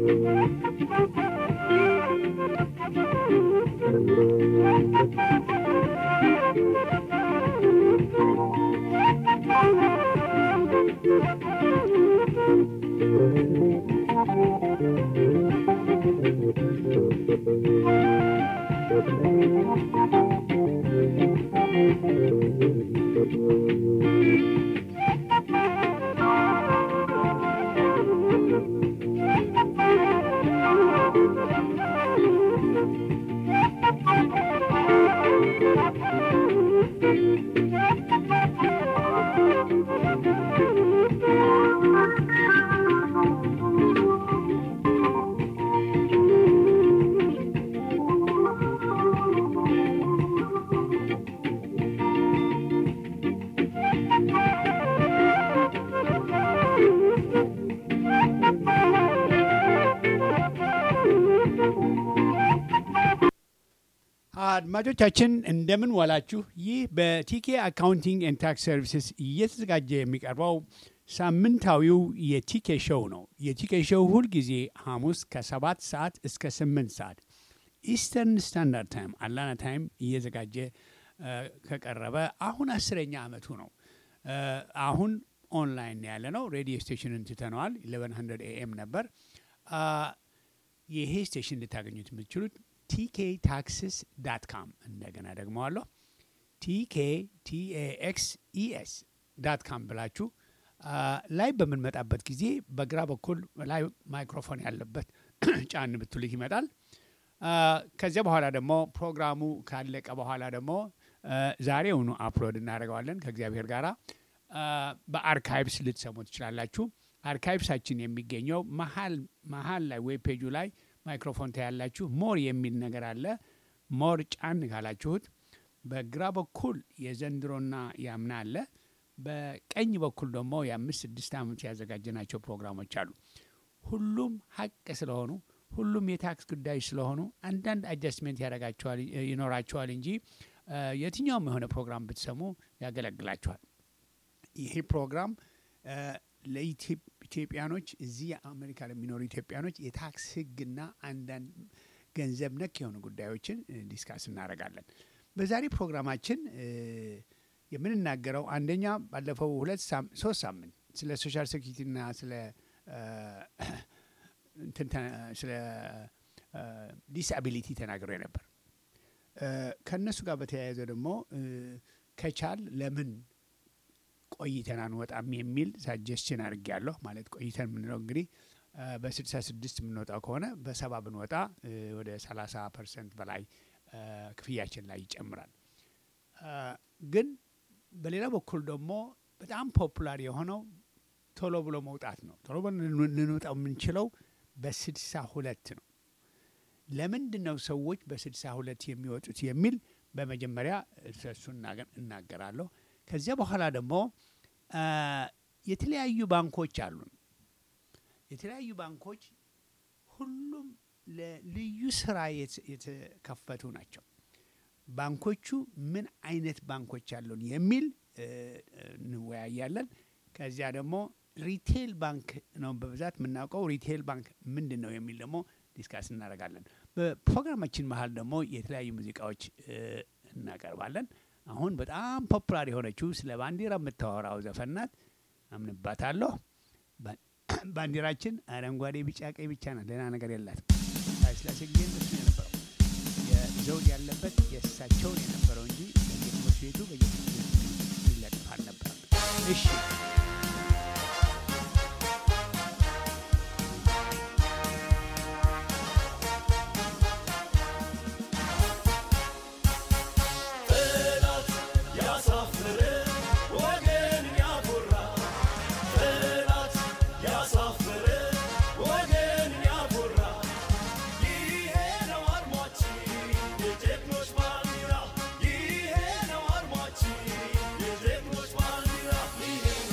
አድማጮቻችን እንደምን ዋላችሁ። ይህ በቲኬ አካውንቲንግ ኤንድ ታክስ ሰርቪስስ እየተዘጋጀ የሚቀርበው ሳምንታዊው የቲኬ ሾው ነው። የቲኬ ሾው ሁልጊዜ ሐሙስ ከሰባት ሰዓት እስከ ስምንት ሰዓት ኢስተርን ስታንዳርድ ታይም አላና ታይም እየዘጋጀ ከቀረበ አሁን አስረኛ ዓመቱ ነው። አሁን ኦንላይን ያለ ነው። ሬዲዮ ስቴሽንን ትተነዋል። 1100 ኤኤም ነበር። ይሄ ስቴሽን ልታገኙት የምትችሉት ቲኬ ታክስስ ዳት ካም እንደገና ደግመዋለሁ። ቲኬ ቲኤኤክስ ኢኤስ ዳት ካም ብላችሁ ላይ በምንመጣበት ጊዜ በግራ በኩል ላይ ማይክሮፎን ያለበት ጫን ብትሉት ይመጣል። ከዚያ በኋላ ደግሞ ፕሮግራሙ ካለቀ በኋላ ደግሞ ዛሬውኑ አፕሎድ እናደርገዋለን ከእግዚአብሔር ጋራ በአርካይቭስ ልትሰሙ ትችላላችሁ። አርካይቭሳችን የሚገኘው መሀል መሀል ላይ ዌብ ፔጁ ላይ ማይክሮፎን ታያላችሁ። ሞር የሚል ነገር አለ። ሞር ጫን ካላችሁት በግራ በኩል የዘንድሮና ያምና አለ። በቀኝ በኩል ደግሞ የአምስት ስድስት ዓመት ያዘጋጀናቸው ፕሮግራሞች አሉ። ሁሉም ሀቅ ስለሆኑ ሁሉም የታክስ ጉዳዮች ስለሆኑ አንዳንድ አጃስትሜንት ያደርጋቸዋል ይኖራቸዋል እንጂ የትኛውም የሆነ ፕሮግራም ብትሰሙ ያገለግላቸዋል። ይሄ ፕሮግራም ለኢትዮጵያኖች እዚህ አሜሪካ ለሚኖሩ ኢትዮጵያኖች የታክስ ሕግና አንዳንድ ገንዘብ ነክ የሆኑ ጉዳዮችን ዲስካስ እናደርጋለን። በዛሬ ፕሮግራማችን የምንናገረው አንደኛ ባለፈው ሁለት ሶስት ሳምንት ስለ ሶሻል ሴኪሪቲና ስለ ስለ ዲስአቢሊቲ ተናግሬ ነበር። ከእነሱ ጋር በተያያዘ ደግሞ ከቻል ለምን ቆይተን አንወጣም የሚል ሳጀስችን አድርጌያለሁ። ማለት ቆይተን የምንለው እንግዲህ በስድሳ ስድስት የምንወጣው ከሆነ በሰባ ብንወጣ ወደ ሰላሳ ፐርሰንት በላይ ክፍያችን ላይ ይጨምራል። ግን በሌላ በኩል ደግሞ በጣም ፖፑላር የሆነው ቶሎ ብሎ መውጣት ነው። ቶሎ ብሎ ልንወጣው የምንችለው በስድሳ ሁለት ነው። ለምንድን ነው ሰዎች በስድሳ ሁለት የሚወጡት የሚል በመጀመሪያ እሱ እናገራለሁ። ከዚያ በኋላ ደግሞ የተለያዩ ባንኮች አሉን። የተለያዩ ባንኮች ሁሉም ለልዩ ስራ የተከፈቱ ናቸው። ባንኮቹ ምን አይነት ባንኮች አሉን የሚል እንወያያለን። ከዚያ ደግሞ ሪቴል ባንክ ነው በብዛት የምናውቀው። ሪቴል ባንክ ምንድን ነው የሚል ደግሞ ዲስካስ እናደርጋለን። በፕሮግራማችን መሀል ደግሞ የተለያዩ ሙዚቃዎች እናቀርባለን። አሁን በጣም ፖፑላር የሆነችው ስለ ባንዲራ የምታወራው ዘፈን ናት። አምንባታለሁ። ባንዲራችን አረንጓዴ፣ ቢጫ፣ ቀይ ብቻ ናት። ሌላ ነገር የላትም። ኃይለሥላሴ ጊዜ እንደሱ የነበረው የዘውድ ያለበት የእሳቸውን የነበረው እንጂ በየትምህርት ቤቱ በየትምህርት ቤቱ ይለጥፍ አልነበረም። እሺ Yeah.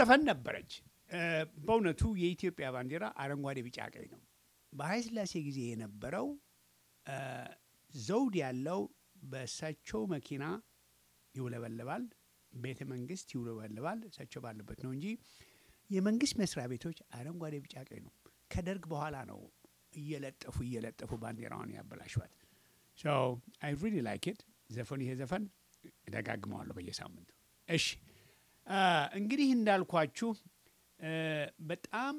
ዘፈን ነበረች። በእውነቱ የኢትዮጵያ ባንዲራ አረንጓዴ፣ ቢጫ፣ ቀይ ነው። በኃይለ ሥላሴ ጊዜ የነበረው ዘውድ ያለው በእሳቸው መኪና ይውለበለባል፣ ቤተ መንግስት ይውለበለባል። እሳቸው ባለበት ነው እንጂ የመንግስት መስሪያ ቤቶች አረንጓዴ፣ ቢጫ፣ ቀይ ነው። ከደርግ በኋላ ነው እየለጠፉ እየለጠፉ ባንዲራውን ያበላሿት። ሶ አይ ሪሊ ላይክ ኢት ዘፈኑ ይሄ ዘፈን እደጋግመዋለሁ በየሳምንቱ። እሺ እንግዲህ እንዳልኳችሁ በጣም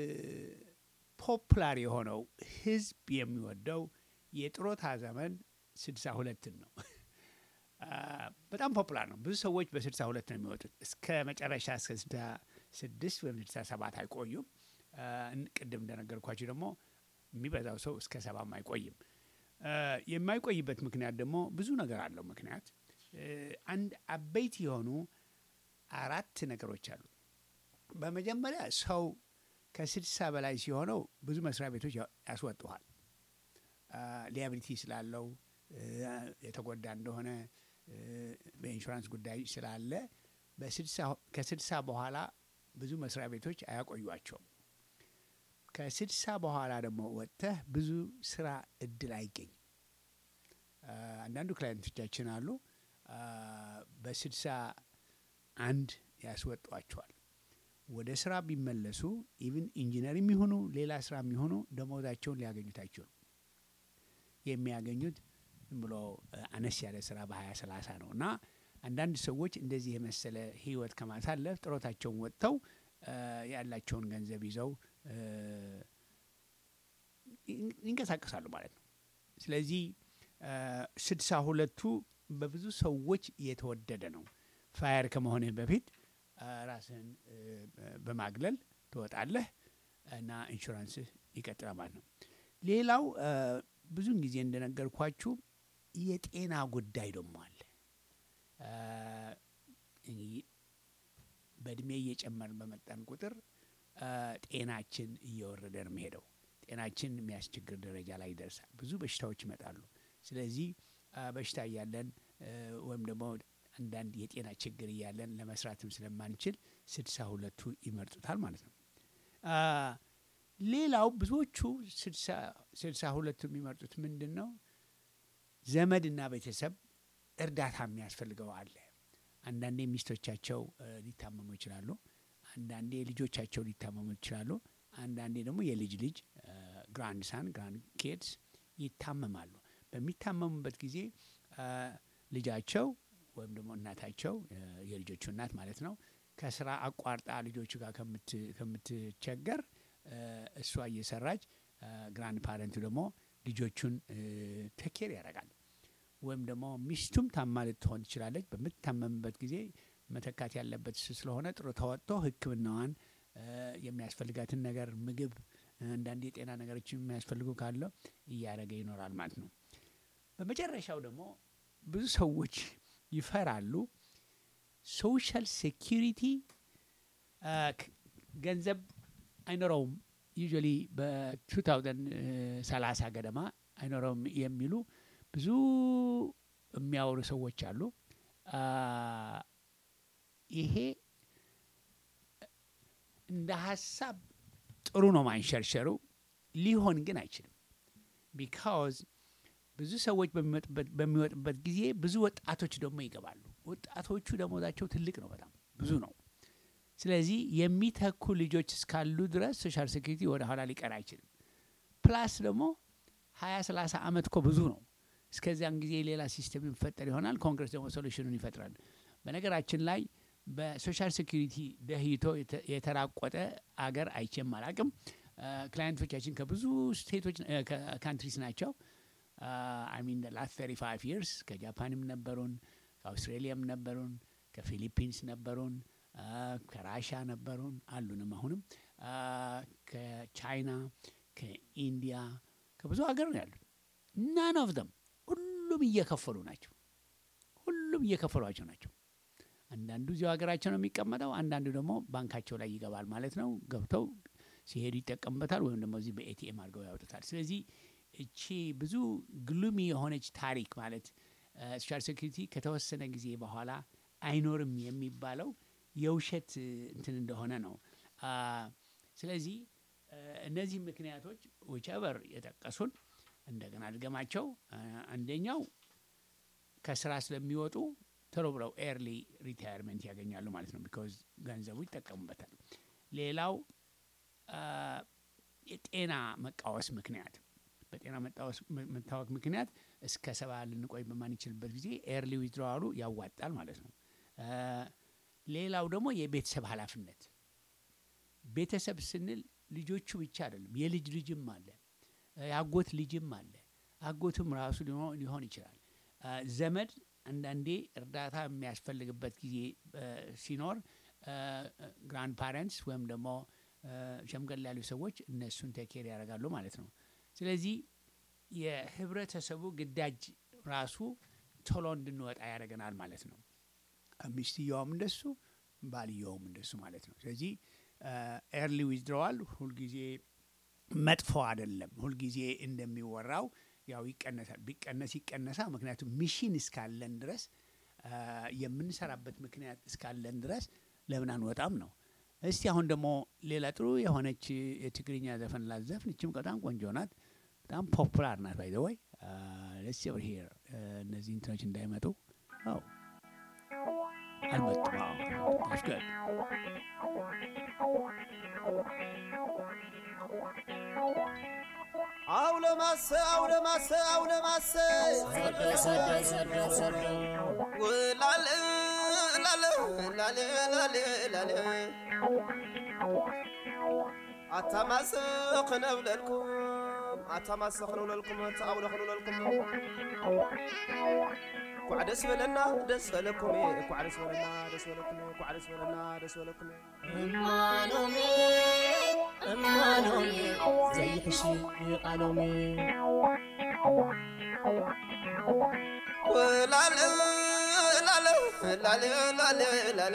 ፖፕላር የሆነው ህዝብ የሚወደው የጥሮታ ዘመን ስድሳ ሁለትን ነው። በጣም ፖፑላር ነው። ብዙ ሰዎች በስድሳ ሁለት ነው የሚወጡት። እስከ መጨረሻ እስከ ስድሳ ስድስት ወይም ስድሳ ሰባት አይቆዩም። ቅድም እንደነገርኳችሁ ደግሞ የሚበዛው ሰው እስከ ሰባም አይቆይም። የማይቆይበት ምክንያት ደግሞ ብዙ ነገር አለው። ምክንያት አንድ አበይት የሆኑ አራት ነገሮች አሉ። በመጀመሪያ ሰው ከስድሳ በላይ ሲሆነው ብዙ መስሪያ ቤቶች ያስወጡሃል። ሊያቢሊቲ ስላለው የተጎዳ እንደሆነ በኢንሹራንስ ጉዳይ ስላለ ከስድሳ በኋላ ብዙ መስሪያ ቤቶች አያቆዩቸውም። ከስድሳ በኋላ ደግሞ ወጥተህ ብዙ ስራ እድል አይገኝም። አንዳንዱ ክላይንቶቻችን አሉ በስድሳ አንድ ያስወጧቸዋል። ወደ ስራ ቢመለሱ ኢቭን ኢንጂነር የሚሆኑ ሌላ ስራ የሚሆኑ ደሞዛቸውን ሊያገኙት አይችሉም። የሚያገኙት ዝም ብሎ አነስ ያለ ስራ በሀያ ሰላሳ ነው እና አንዳንድ ሰዎች እንደዚህ የመሰለ ህይወት ከማሳለፍ ጥሮታቸውን ወጥተው ያላቸውን ገንዘብ ይዘው ይንቀሳቀሳሉ ማለት ነው። ስለዚህ ስድሳ ሁለቱ በብዙ ሰዎች የተወደደ ነው። ፋየር ከመሆንህ በፊት ራስህን በማግለል ትወጣለህ እና ኢንሹራንስህ ይቀጥላል ማለት ነው። ሌላው ብዙን ጊዜ እንደነገርኳችሁ የጤና ጉዳይ ደግሞ አለ። በእድሜ እየጨመርን በመጣን ቁጥር ጤናችን እየወረደ ነው የሚሄደው። ጤናችን የሚያስቸግር ደረጃ ላይ ይደርሳል። ብዙ በሽታዎች ይመጣሉ። ስለዚህ በሽታ እያለን ወይም ደግሞ አንዳንድ የጤና ችግር እያለን ለመስራትም ስለማንችል ስድሳ ሁለቱ ይመርጡታል ማለት ነው። ሌላው ብዙዎቹ ስድሳ ሁለቱ የሚመርጡት ምንድን ነው? ዘመድና ቤተሰብ እርዳታ የሚያስፈልገው አለ። አንዳንዴ ሚስቶቻቸው ሊታመሙ ይችላሉ። አንዳንዴ ልጆቻቸው ሊታመሙ ይችላሉ። አንዳንዴ ደግሞ የልጅ ልጅ ግራንድ ሳን ግራንድ ኬድስ ይታመማሉ። በሚታመሙበት ጊዜ ልጃቸው ወይም ደግሞ እናታቸው የልጆቹ እናት ማለት ነው ከስራ አቋርጣ ልጆቹ ጋር ከምትቸገር እሷ እየሰራች ግራንድ ፓረንቱ ደግሞ ልጆቹን ተኬር ያደርጋል። ወይም ደግሞ ሚስቱም ታማ ልትሆን ትችላለች። በምትታመምበት ጊዜ መተካት ያለበት እሱ ስለሆነ ጥሩ ተወጥቶ ሕክምናዋን የሚያስፈልጋትን ነገር ምግብ፣ አንዳንድ የጤና ነገሮች የሚያስፈልጉ ካለው እያደረገ ይኖራል ማለት ነው። በመጨረሻው ደግሞ ብዙ ሰዎች ይፈራሉ። ሶሻል ሴኪሪቲ ገንዘብ አይኖረውም ዩዥዋሊ በ2030 ገደማ አይኖረውም የሚሉ ብዙ የሚያወሩ ሰዎች አሉ። ይሄ እንደ ሀሳብ ጥሩ ነው ማንሸርሸሩ፣ ሊሆን ግን አይችልም። ቢካዝ ብዙ ሰዎች በሚወጡበት ጊዜ ብዙ ወጣቶች ደግሞ ይገባሉ። ወጣቶቹ ደሞዛቸው ትልቅ ነው፣ በጣም ብዙ ነው። ስለዚህ የሚተኩ ልጆች እስካሉ ድረስ ሶሻል ሴኩሪቲ ወደ ኋላ ሊቀር አይችልም። ፕላስ ደግሞ ሀያ ሰላሳ ዓመት እኮ ብዙ ነው። እስከዚያን ጊዜ ሌላ ሲስተም ይፈጠር ይሆናል። ኮንግረስ ደግሞ ሶሉሽኑን ይፈጥራል። በነገራችን ላይ በሶሻል ሴኩሪቲ ደህይቶ የተራቆጠ አገር አይቼም አላቅም። ክላይንቶቻችን ከብዙ ስቴቶች ካንትሪስ ናቸው። አይሚን ላስት ተርቲ ፋይቭ ይርስ ከጃፓንም ነበሩን፣ ከአውስትሬሊያም ነበሩን፣ ከፊሊፒንስ ነበሩን፣ ከራሻ ነበሩን፣ አሉንም አሁንም ከቻይና፣ ከኢንዲያ፣ ከብዙ ሀገር ነው ያሉት። ናን ኦፍ ደም ሁሉም እየከፈሉ ናቸው። ሁሉም እየከፈሏቸው ናቸው። አንዳንዱ እዚያው ሀገራቸው ነው የሚቀመጠው፣ አንዳንዱ ደግሞ ባንካቸው ላይ ይገባል ማለት ነው። ገብተው ሲሄዱ ይጠቀሙበታል፣ ወይም ደግሞ እዚህ በኤቲኤም አድርገው ያወጡታል። ስለዚህ እቺ ብዙ ግሉሚ የሆነች ታሪክ ማለት ሶሻል ሴኩሪቲ ከተወሰነ ጊዜ በኋላ አይኖርም የሚባለው የውሸት እንትን እንደሆነ ነው። ስለዚህ እነዚህ ምክንያቶች ዊቸቨር የጠቀሱን እንደገና ድገማቸው። አንደኛው ከስራ ስለሚወጡ ቶሎ ብለው ኤርሊ ሪታየርመንት ያገኛሉ ማለት ነው። ቢኮዝ ገንዘቡ ይጠቀሙበታል። ሌላው የጤና መቃወስ ምክንያት በጤና መታወክ ምክንያት እስከ ሰባ ልንቆይ በማንችልበት ጊዜ ኤርሊ ዊዝድሮዋሉ ያዋጣል ማለት ነው። ሌላው ደግሞ የቤተሰብ ኃላፊነት ቤተሰብ ስንል ልጆቹ ብቻ አይደለም፣ የልጅ ልጅም አለ፣ የአጎት ልጅም አለ። አጎትም ራሱ ሊሆን ይችላል። ዘመድ አንዳንዴ እርዳታ የሚያስፈልግበት ጊዜ ሲኖር ግራንድ ፓረንትስ ወይም ደግሞ ሸምገል ያሉ ሰዎች እነሱን ቴኬር ያደርጋሉ ማለት ነው። ስለዚህ የህብረተሰቡ ግዳጅ ራሱ ቶሎ እንድንወጣ ያደርገናል ማለት ነው። ሚስትየዋም እንደሱ፣ ባልየውም እንደሱ ማለት ነው። ስለዚህ ኤርሊ ዊዝድሮዋል ሁልጊዜ መጥፎ አይደለም። ሁልጊዜ እንደሚወራው ያው ይቀነሳል። ቢቀነስ ይቀነሳ። ምክንያቱም ሚሽን እስካለን ድረስ የምንሰራበት ምክንያት እስካለን ድረስ ለምን አንወጣም ነው። እስቲ አሁን ደግሞ ሌላ ጥሩ የሆነች የትግርኛ ዘፈን ላዘፍን። ይችም በጣም ቆንጆ ናት። በጣም ፖፑላር ናት። ባይ ዘ ወይ ለስ ኦቨር ሂር እነዚህ እንትኖች እንዳይመጡ ው አልመጡም። ስ ጉድ አውለማሰ አውለማሰ አውለማሰ ላለ ላለ ላለ ላለ ላለ ኣታማስ ክነብለልኩም ኣታማስ ክነብለልኩም ተኣውለ ክነብለልኩም ኳዕ ደስ በለና ደስ በለኩም ኳዕ ደስ በለና ደስ በለኩም ኳዕ ደስ በለና ደስ በለኩም እማኖሜ እማኖሜ ዘይሕሺ ቃሎሜ ላለ ላለ ላለ ላለ ላለ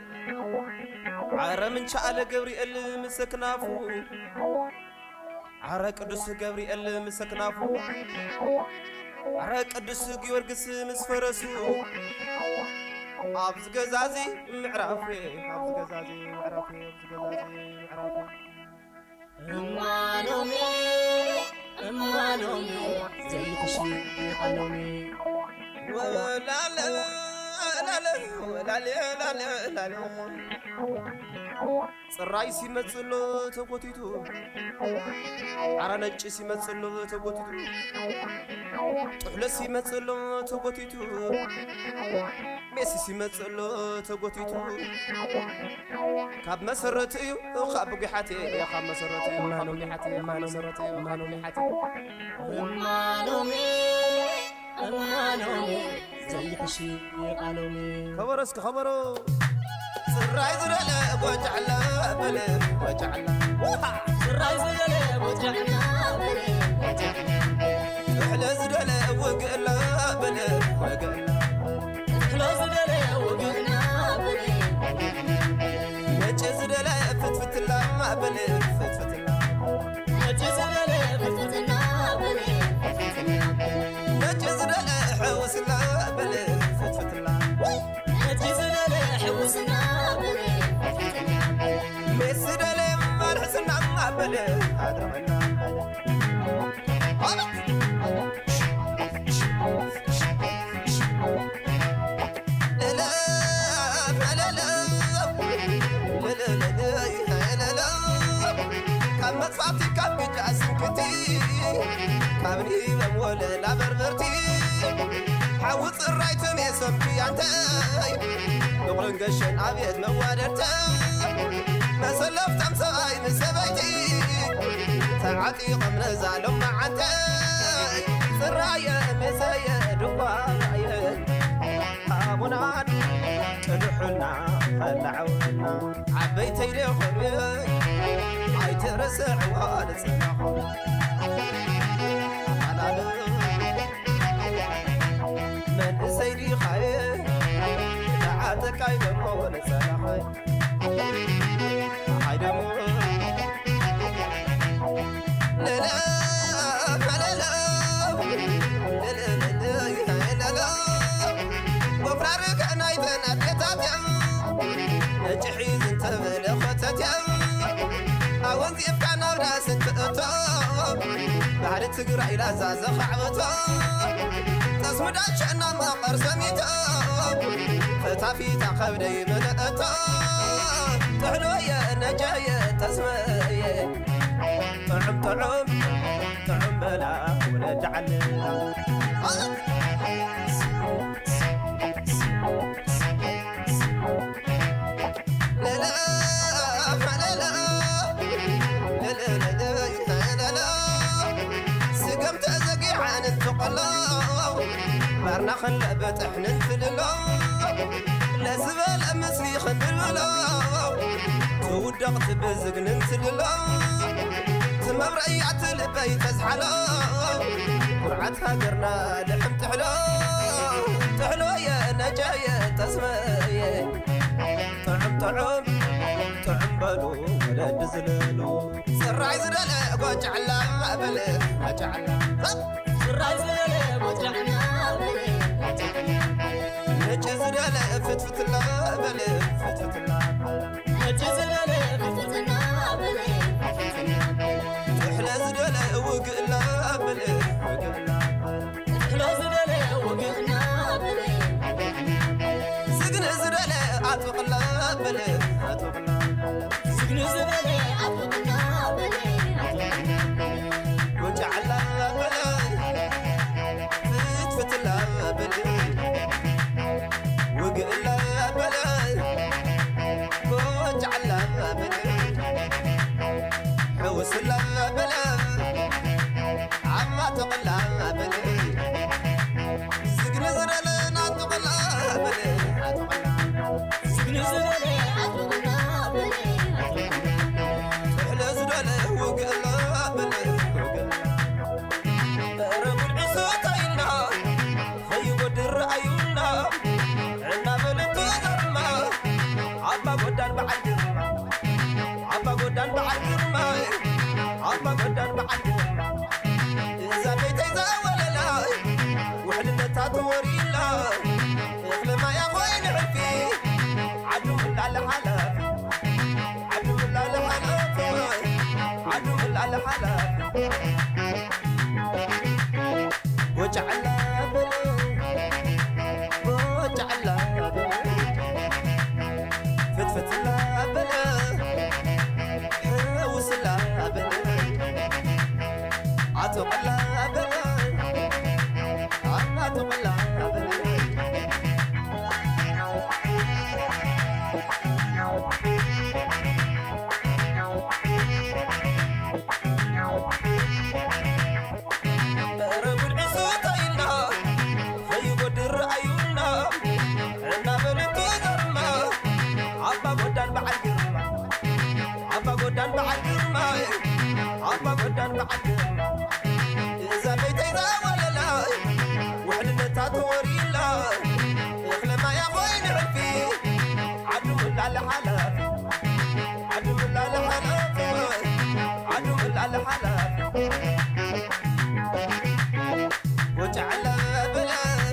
ዓረ ምንቻ ኣለ ገብርኤል ምስ ክናፉ ዓረ ቅዱስ ገብርኤል ምስ ክናፉ ዓረ ቅዱስ ጊዮርጊስ ምስ ፈረሱ ኣብዚ ገዛዚ ምዕራፍ ኣብዚ ገዛዚ ምዕራፍ ኣብዚ ገዛዚ ምዕራፍ እማኖሜ እማኖሜ ዘይሕሺ ቃሎሜ ወላለ ላለ ወላለ ላለ ላለ ጽራይ ሲመጽሎ ተጎቲቱ ዓረ ነጭ ሲመጽሎ ተጎቲቱ ጥሕሎ ሲመጽሎ ተጎቲቱ ሜሲ ሲመጽሎ ተጎቲቱ ካብ መሰረት እዩ ካብ ጉሓት ካብ መሰረት እዩ ካብ ጉሓት ካብ መሰረት እዩ ካብ ጉሓት እማኖሜ እማኖሜ ዘይሕሺ ቃሎሜ ከበሮ እስኪ ከበሮ ጽራይ ዝደለ ጎጃዕላ በለ ጎጃዕላ ስራይ ዝደለ ወጃዕና በለ ጥሕለ ዝደለ ውግእላ በለ ወግእላ ሕሎ ዝደለ ወግና በለ ነጭ ዝደለ ፍትፍትላ በለ ፍትፍትላ ነጭ ዝደለ ፍትፍትና በለ ነጭ ዝደለ ሕውስላ በለ ፍትፍትላ ነጭ ዝደለ ሕውስና በለ ሜስ ዝደለ ማልሕስና በለ ኣድረመና ካብ መጥፋእቲ ካብ ግጃ ስንክቲ ካብ ኒበም ወለላ በርበርቲ ሓዊ ፅራይትን የሰምቲ ኣንተይ ብቑርን ገሸን ኣብየት መዋደድተ መሰለፍታም ሰብኣይ ንሰበይቲ ተዓጢቖም ነዛሎም መዓንተይ ፅራየ መሰየ ድኳየ ኣቡናን ቅልሑና ኸላዕውና ዓበይተይ ደኾኑ ኣይትርስዕዋ ንፅናኹ ኣላል መንእሰይ ዲኻየ ንዓጠቃይ ደሞ ንፀናኸይ ኣይ ደሞ ለለ ለለ ለለ ወፍራር ከናይተን ኣዴታት እያ ወንዚፍካ ናብ ራስን ትእቶ ባህሊ ትግራይ ላዛ ዘኻዕበቶ ተስምዳቸና መቐር ሰሚቶ ፈታፊታ ከብደይ መለአቶ ጥሕሎየ ነጃየ ተስመየ ጥዑም ጥዑም ጥዑም በላ ወለድ ዓለና ስገም ተዘጊዓን እንትቆሎ ባርና ክንለበት እሕንን ፍልሎ ለዝበለ ምስሊ ክንብልብሎ ትውደቕ ትብዝግንን ትልሎ ትመብረእያ ትልበይ ተዝሓሎ ኩርዓት ሃገርና ልሕም ትሕሎ ትሕሎየ ነጃየ ተስመየ ጥዑም ጥዑም ጥዑም በሉ ወለዲ ዝለሉ ስራይ ዝደለ ጓጫዕላ በለ ጓጫዕላ ስራይ ዝደለ ወጃዕና በለ ነጭ ዝደለ ፍትፍትላ በለ ፍትፍትላ ነጭ ዝደለ ፍትትና በለ ትሕለ ዝደለ ውግእላ በለ ውግእላ እሕሎ ዝደለ ወግእና በለ ስግን ዝደለ ኣጥቕላ በለ ኣጥቕላ ስግኒ ዝደለ ኣጥቕና በለ ጓጫዕላ በለ ፍትፍትላ በለ ውግእላ በለ ጓጫዕላ በለ ሕውስላ በለ ዓማ ተቕላ በለ ስግኒ ዝደለ ናጥቕላ በለ ኣጥቕላ ስግኒ ዝደለ ኣጥቕና በለ ትሕለ ዝደለ ውግእላ በለ ውግእላ ኧረ ጉድዒ ሰታይና ከይጐድር ረኣዩና ዕና በለቶ ዘርማ ዓባ ጐዳን በዓል ግርማ ዓባ ጐዳን በዓል ግርማ ዓባ ጐዳን በዓል ግርማ እዛ ቤተይ ዘወለላ ውሕልነታ ተወሪላ እኽሊ ማያ ኾይኑ ሕልፊ ዓዱ ምላለ ሓላፊ ዓዱ ምላለ ሓላፊ ዓዱ ምላለ ሓላፊ ወጫዕላ በለ ወጫዕላ በለ ፍትፍትላ በለ ሕውስላ በለ ዓጥቕላ በለ ዓጥቕላ በለ ኧረ ጉድዒ ሰታይና ከይጐድር ረኣዩና ዕና በለቶ ዘርማ ዓባ ጐዳን በዓል ግርማ ዓባ ጐዳን በዓል ግርማ ዓባ ጐዳን በዓል ግርማ እዛ ቤተይ ዘወለላ ውሕልነታ ተወሪላ እኽሊ ማያ ኾይኑ ሕልፊ ዓዱ ምላለ ሓላፊ ዓዱ ምላለ ሓላፊ ዓዱ ምላለ ሓላፊ ወጫዕላ በለ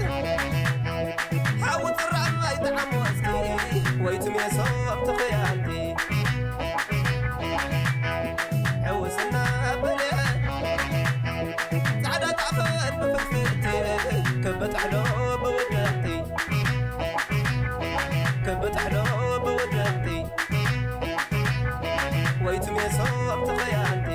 ሓዊ ጥራማይ ጣዕሞ እስኪ ወይትሜሶም ትኽያንቲ ሕውስና በለ ፃዕዳ ጣፈት ብፍልፍልቲ ከበጣሕሎ ብውደንቲ ከበጣሕሎ ብውደንቲ ወይትሜሶም ትኽያንቲ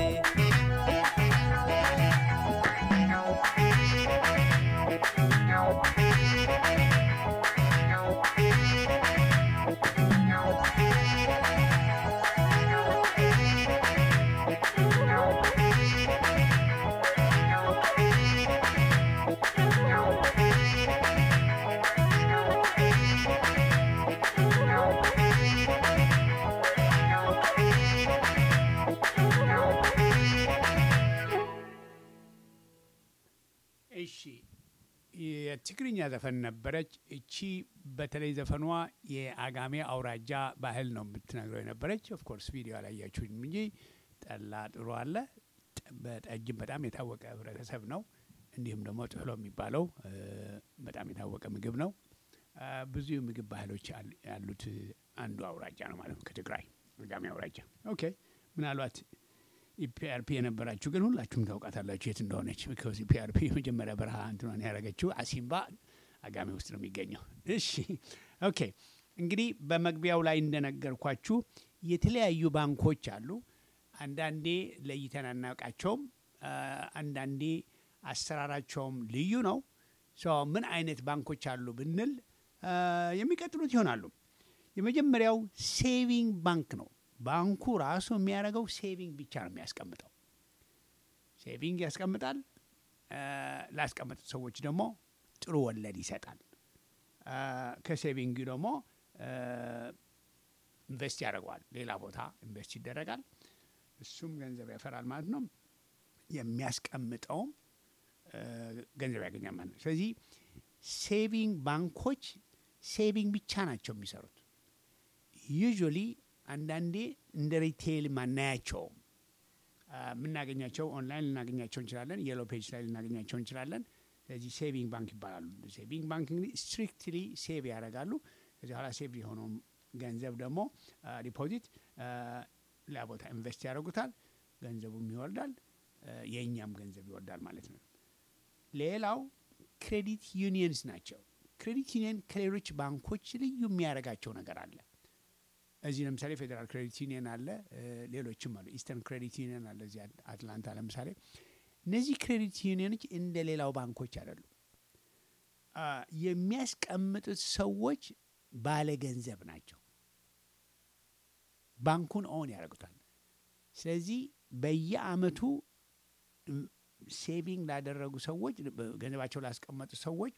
እሺ የትግርኛ ዘፈን ነበረች። እቺ በተለይ ዘፈኗ የአጋሜ አውራጃ ባህል ነው የምትነግረው የነበረች። ኦፍኮርስ ቪዲዮ አላያችሁም እንጂ ጠላ ጥሩ አለ። ጠ- በጠጅም በጣም የታወቀ ህብረተሰብ ነው። እንዲሁም ደግሞ ጥህሎ የሚባለው እ፣ በጣም የታወቀ ምግብ ነው። አ፣ ብዙ የምግብ ባህሎች ያል- ያሉት አንዱ አውራጃ ነው ማለት ነው ከትግራይ አጋሜ አውራጃ። ኦኬ ምናልባት ኢፒአርፒ የነበራችሁ ግን ሁላችሁም ታውቃታላችሁ የት እንደሆነች። ቢኮዝ ኢፒአርፒ የመጀመሪያ በረሃ እንትኗን ያደረገችው አሲምባ አጋሜ ውስጥ ነው የሚገኘው። እሺ ኦኬ። እንግዲህ በመግቢያው ላይ እንደነገርኳችሁ የተለያዩ ባንኮች አሉ። አንዳንዴ ለይተን አናውቃቸውም። አ፣ አንዳንዴ አሰራራቸውም ልዩ ነው። ሶ ምን አይነት ባንኮች አሉ ብንል አ፣ የሚቀጥሉት ይሆናሉ። የመጀመሪያው ሴቪንግ ባንክ ነው። ባንኩ ራሱ የሚያደርገው ሴቪንግ ብቻ ነው የሚያስቀምጠው። ሴቪንግ ያስቀምጣል። አ፣ ላስቀመጡት ሰዎች ደግሞ ጥሩ ወለድ ይሰጣል። አ፣ ከሴቪንግ ደግሞ አ፣ ኢንቨስት ያደርገዋል። ሌላ ቦታ ኢንቨስት ይደረጋል። እሱም ገንዘብ ያፈራል ማለት ነው። የሚያስቀምጠውም አ፣ ገንዘብ ያገኛል ማለት ነው። ስለዚህ ሴቪንግ ባንኮች ሴቪንግ ብቻ ናቸው የሚሰሩት። ዩዥዋሊ አንዳንዴ እንደ ሪቴይል ማናያቸውም አ፣ የምናገኛቸው ኦንላይን ልናገኛቸው እንችላለን። የሎ ፔጅ ላይ ልናገኛቸው እንችላለን። ስለዚህ ሴቪንግ ባንክ ይባላሉ። ሴቪንግ ባንክ እንግዲህ ስትሪክትሊ ሴቭ ያደርጋሉ። ከዚህ በኋላ ሴቭ የሆነውም ገንዘብ ደግሞ ዲፖዚት ሌላ ቦታ ኢንቨስት ያደርጉታል። ገንዘቡም ይወርዳል፣ አ፣ የእኛም ገንዘብ ይወርዳል ማለት ነው። ሌላው ክሬዲት ዩኒየንስ ናቸው። ክሬዲት ዩኒየን ከሌሎች ባንኮች ልዩ የሚያደርጋቸው ነገር አለ። እዚህ ለምሳሌ ፌዴራል ክሬዲት ዩኒየን አለ፣ እ፣ ሌሎችም አሉ። ኢስተርን ክሬዲት ዩኒየን አለ እዚህ አት- አትላንታ ለምሳሌ። እነዚህ ክሬዲት ዩኒየኖች እንደ ሌላው ባንኮች አይደሉም። አ፣ የሚያስቀምጡት ሰዎች ባለ ገንዘብ ናቸው። ባንኩን ኦን ያደርጉታል። ስለዚህ በየአመቱ እም፣ ሴቪንግ ላደረጉ ሰዎች በ- ገንዘባቸው ላስቀመጡ ሰዎች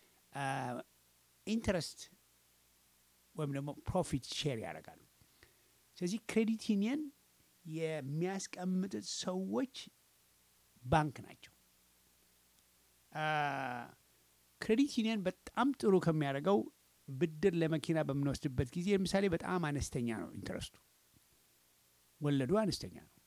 ኢንትረስት ወይም ደግሞ ፕሮፊት ሼር ያደርጋሉ። ስለዚህ ክሬዲት ዩኒየን የሚያስቀምጡት ሰዎች ባንክ ናቸው። አ፣ ክሬዲት ዩኒየን በጣም ጥሩ ከሚያደርገው ብድር ለመኪና በምንወስድበት ጊዜ ለምሳሌ በጣም አነስተኛ ነው ኢንትረስቱ፣ ወለዱ አነስተኛ ነው።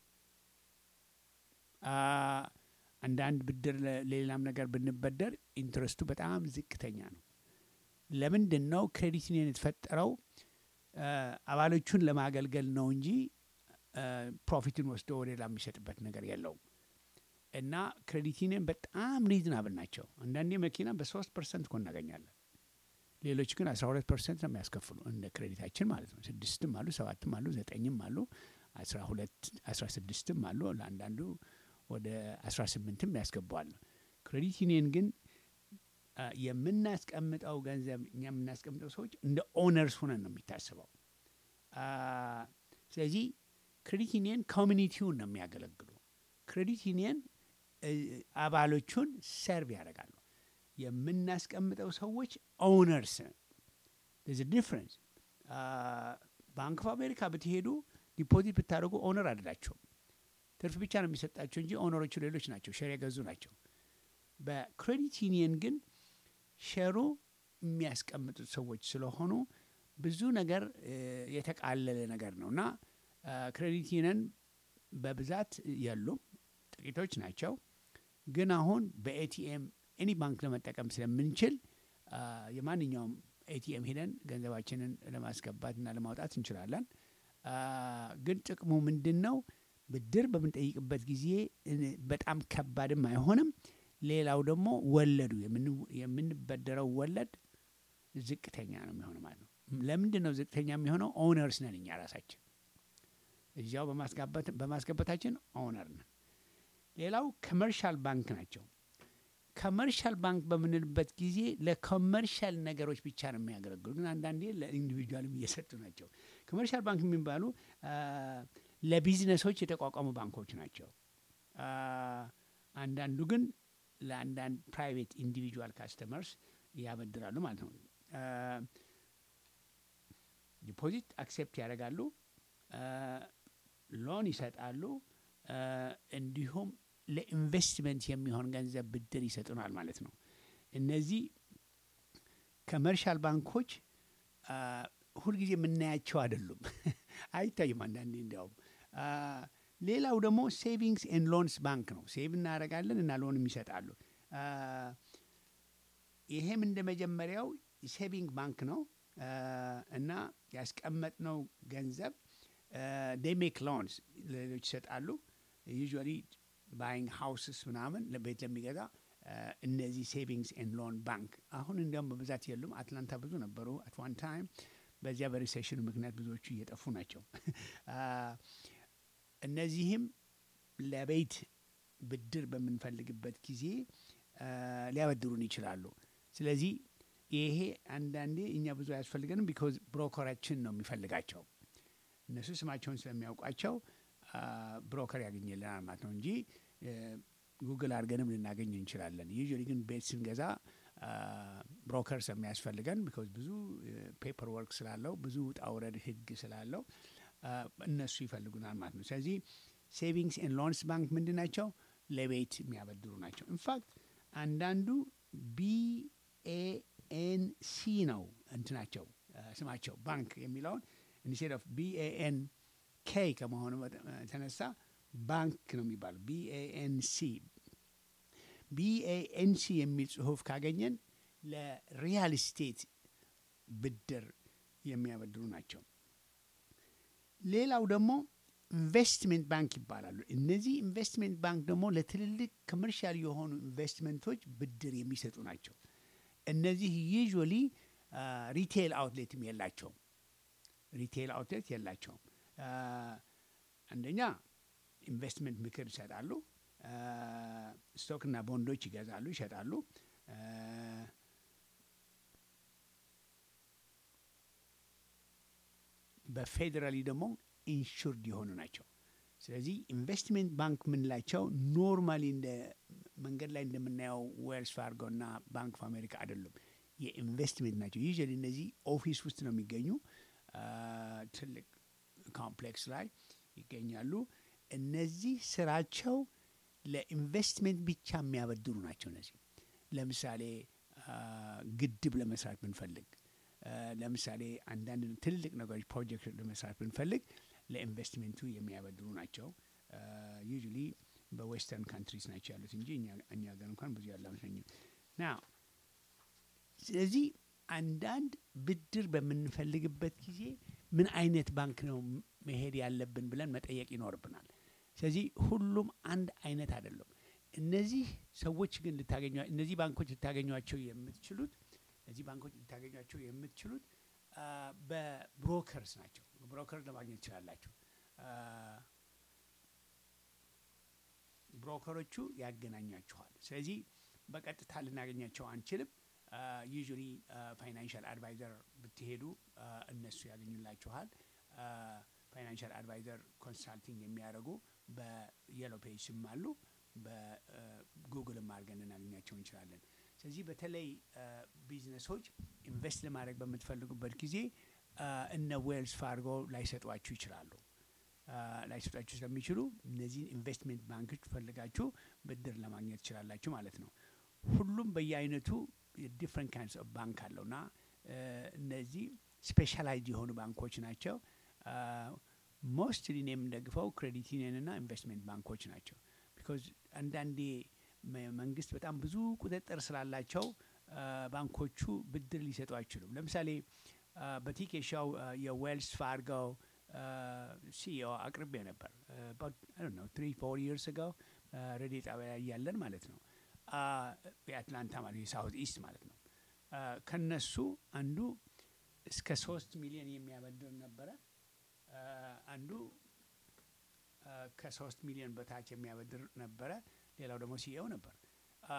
አ፣ አንዳንድ ብድር ለ- ለሌላም ነገር ብንበደር ኢንትረስቱ በጣም ዝቅተኛ ነው። ለምንድን ነው ክሬዲት ዩኒየን የተፈጠረው? አ፣ አባሎቹን ለማገልገል ነው እንጂ አ፣ ፕሮፊትን ወስዶ ወደ ሌላ የሚሰጥበት ነገር የለውም። እና ክሬዲት ዩኒየን በጣም ሪዝናብል ናቸው። አንዳንዴ መኪና በሶስት ፐርሰንት እኮ እናገኛለን። ሌሎች ግን አስራ ሁለት ፐርሰንት ነው የሚያስከፍሉ እንደ ክሬዲታችን ማለት ነው። ስድስትም አሉ፣ ሰባትም አሉ፣ ዘጠኝም አሉ፣ አስራ ሁለት አስራ ስድስትም አሉ። ለአንዳንዱ ወደ አስራ ስምንትም ያስገባዋል። ክሬዲት ዩኒየን ግን አ፣ የምናስቀምጠው ገንዘብ እኛ የምናስቀምጠው ሰዎች እንደ ኦነርስ ሆነን ነው የሚታስበው። አ፣ ስለዚህ ክሬዲት ዩኒየን ኮሚኒቲውን ነው የሚያገለግሉ። ክሬዲት ዩኒየን እ፣ አባሎቹን ሰርቭ ያደርጋሉ። የምናስቀምጠው ሰዎች ኦነርስ ዝ ዲፍረንስ። ባንክ ኦፍ አሜሪካ ብትሄዱ ዲፖዚት ብታደርጉ ኦነር አይደላቸውም። ትርፍ ብቻ ነው የሚሰጣቸው እንጂ ኦነሮቹ ሌሎች ናቸው፣ ሼር የገዙ ናቸው። በክሬዲት ዩኒየን ግን ሼሩ የሚያስቀምጡት ሰዎች ስለሆኑ ብዙ ነገር እ፣ የተቃለለ ነገር ነው እና ክሬዲት ዩኒየን በብዛት የሉም፣ ጥቂቶች ናቸው። ግን አሁን በኤቲኤም ኤኒ ባንክ ለመጠቀም ስለምንችል አ፣ የማንኛውም ኤቲኤም ሄደን ገንዘባችንን ለማስገባት እና ለማውጣት እንችላለን። አ፣ ግን ጥቅሙ ምንድን ነው? ብድር በምንጠይቅበት ጊዜ እ፣ በጣም ከባድም አይሆንም። ሌላው ደግሞ ወለዱ የምን- የምንበደረው ወለድ ዝቅተኛ ነው የሚሆነው ማለት ነው። ለምንድን ነው ዝቅተኛ የሚሆነው? ኦነርስ ነን እኛ ራሳችን እዚያው በማስገባት- በማስገባታችን ኦነር ነን። ሌላው ኮመርሻል ባንክ ናቸው። ኮመርሻል ባንክ በምንልበት ጊዜ ለኮመርሻል ነገሮች ብቻ ነው የሚያገለግሉ፣ ግን አንዳንዴ ለኢንዲቪጁዋልም እየሰጡ ናቸው። ኮመርሻል ባንክ የሚባሉ አ፣ ለቢዝነሶች የተቋቋሙ ባንኮች ናቸው። አ፣ አንዳንዱ ግን ለአንዳንድ ፕራይቬት ኢንዲቪጁዋል ካስተመርስ ያበድራሉ ማለት ነው። አ፣ ዲፖዚት አክሴፕት ያደርጋሉ፣ አ፣ ሎን ይሰጣሉ፣ አ፣ እንዲሁም ለኢንቨስትመንት የሚሆን ገንዘብ ብድር ይሰጡናል ማለት ነው። እነዚህ ኮመርሻል ባንኮች አ፣ ሁልጊዜ የምናያቸው አይደሉም፣ አይታይም አንዳንዴ እንዲያውም። አ፣ ሌላው ደግሞ ሴቪንግስ ኤንድ ሎንስ ባንክ ነው። ሴቭ እናደርጋለን እና ሎንም ይሰጣሉ። አ፣ ይሄም እንደ መጀመሪያው ሴቪንግ ባንክ ነው አ፣ እና ያስቀመጥነው ገንዘብ ዴይ ሜክ ሎንስ ለሌሎች ይሰጣሉ ዩዥዋሊ ባይንግ ሃውስስ ምናምን ለቤት ለሚገዛ አ፣ እነዚህ ሴቪንግስ ኤንድ ሎን ባንክ አሁን እንዲያውም በብዛት የሉም። አትላንታ ብዙ ነበሩ አት ዋን ታይም። በዚያ በሪሴሽኑ ምክንያት ብዙዎቹ እየጠፉ ናቸው። አ፣ እነዚህም ለቤት ብድር በምንፈልግበት ጊዜ አ፣ ሊያበድሩን ይችላሉ። ስለዚህ ይሄ አንዳንዴ እኛ ብዙ አያስፈልገንም፣ ቢኮዝ ብሮከራችን ነው የሚፈልጋቸው። እነሱ ስማቸውን ስለሚያውቋቸው አ፣ ብሮከር ያገኝልናል ማለት ነው እንጂ እ፣ ጉግል አድርገንም ልናገኝ እንችላለን። ዩዥዋሊ ግን ቤት ስንገዛ አ፣ ብሮከር ስለሚያስፈልገን ቢኮዝ ብዙ ፔፐር ወርክ ስላለው ብዙ ውጣ ውረድ ህግ ስላለው አ፣ እነሱ ይፈልጉናል ማለት ነው። ስለዚህ ሴቪንግስ ኤንድ ሎንስ ባንክ ምንድን ናቸው? ለቤት የሚያበድሩ ናቸው። ኢንፋክት አንዳንዱ ቢኤኤንሲ ነው እንትናቸው አ፣ ስማቸው ባንክ የሚለውን ኢንስቴድ ኦፍ ቢኤኤን ኬ ከመሆኑ በተ- የተነሳ ባንክ ነው የሚባለው። ቢኤኤንሲ ቢኤኤንሲ የሚል ጽሁፍ ካገኘን ለሪያል ስቴት ብድር የሚያበድሩ ናቸው። ሌላው ደግሞ ኢንቨስትሜንት ባንክ ይባላሉ። እነዚህ ኢንቨስትሜንት ባንክ ደግሞ ለትልልቅ ኮመርሻል የሆኑ ኢንቨስትመንቶች ብድር የሚሰጡ ናቸው። እነዚህ ዩዥዋሊ ሪቴል አውትሌትም የላቸውም። ሪቴል አውትሌት የላቸውም። አ፣ አንደኛ ኢንቨስትመንት ምክር ይሰጣሉ። አ፣ ስቶክና ቦንዶች ይገዛሉ፣ ይሸጣሉ። አ፣ በፌዴራሊ ደግሞ ኢንሹርድ የሆኑ ናቸው። ስለዚህ ኢንቨስትሜንት ባንክ የምንላቸው ኖርማሊ እንደ መንገድ ላይ እንደምናየው ዌልስ ፋርጎ እና ባንክ ኦፍ አሜሪካ አይደሉም። የኢንቨስትሜንት ናቸው። ዩዥዋሊ እነዚህ ኦፊስ ውስጥ ነው የሚገኙ አ፣ ትልቅ ኮምፕሌክስ ላይ ይገኛሉ። እነዚህ ስራቸው ለኢንቨስትሜንት ብቻ የሚያበድሩ ናቸው። እነዚህ ለምሳሌ አ፣ ግድብ ለመስራት ብንፈልግ አ፣ ለምሳሌ አንዳንድ ትልልቅ ነገሮች ፕሮጀክት ለመስራት ብንፈልግ ለኢንቨስትሜንቱ የሚያበድሩ ናቸው። ዩዥሊ በዌስተርን ካንትሪስ ናቸው ያሉት እንጂ እኛ እኛ ሀገር እንኳን ብዙ ያለ አይመስለኝም። ና ስለዚህ አንዳንድ ብድር በምንፈልግበት ጊዜ ምን አይነት ባንክ ነው መሄድ ያለብን ብለን መጠየቅ ይኖርብናል። ስለዚህ ሁሉም አንድ አይነት አይደለም። እነዚህ ሰዎች ግን ልታገኟ እነዚህ ባንኮች ልታገኟቸው የምትችሉት እነዚህ ባንኮች ልታገኟቸው የምትችሉት አ፣ በብሮከርስ ናቸው። ብሮከር ለማግኘት ትችላላችሁ። አ፣ ብሮከሮቹ ያገናኛችኋል። ስለዚህ በቀጥታ ልናገኛቸው አንችልም። ዩዥሊ ፋይናንሻል አድቫይዘር ብትሄዱ አ፣ እነሱ ያገኙላችኋል። ፋይናንሻል አድቫይዘር ኮንሳልቲንግ የሚያደርጉ በየሎ ፔጅም አሉ። በጉግልም አድርገን ልናገኛቸው እንችላለን። ስለዚህ በተለይ አ፣ ቢዝነሶች ኢንቨስት ለማድረግ በምትፈልጉበት ጊዜ አ፣ እነ ዌልስ ፋርጎ ላይሰጧችሁ ይችላሉ። አ፣ ላይሰጧችሁ ስለሚችሉ እነዚህን ኢንቨስትሜንት ባንኮች ፈልጋችሁ ብድር ለማግኘት ትችላላችሁ ማለት ነው። ሁሉም በየአይነቱ ዲፍረንት ካይንድስ ኦፍ ባንክ አለውና አ፣ እነዚህ ስፔሻላይዝድ የሆኑ ባንኮች ናቸው። ሞስትሊ እኔ የምንደግፈው ክሬዲት ዩኒየንና ኢንቨስትሜንት ባንኮች ናቸው። ቢኮዝ አንዳንዴ መ- መንግስት በጣም ብዙ ቁጥጥር ስላላቸው አ፣ ባንኮቹ ብድር ሊሰጡ አይችሉም። ለምሳሌ አ፣ በቲኬሻው አ፣ የዌልስ ፋርጎው ሲኦ አቅርቤ ነበር ነው ትሪ ፎር ይርስ ጋው ሬዲዮ ጣቢያ ላይ እያለን ማለት ነው አ፣ የአትላንታ ማለት የሳውት ኢስት ማለት ነው አ፣ ከነሱ አንዱ እስከ ሶስት ሚሊዮን የሚያበድር ነበረ። አ፣ አንዱ አ፣ ከሶስት ሚሊዮን በታች የሚያበድር ነበረ። ሌላው ደግሞ ሲኤው ነበር። አ፣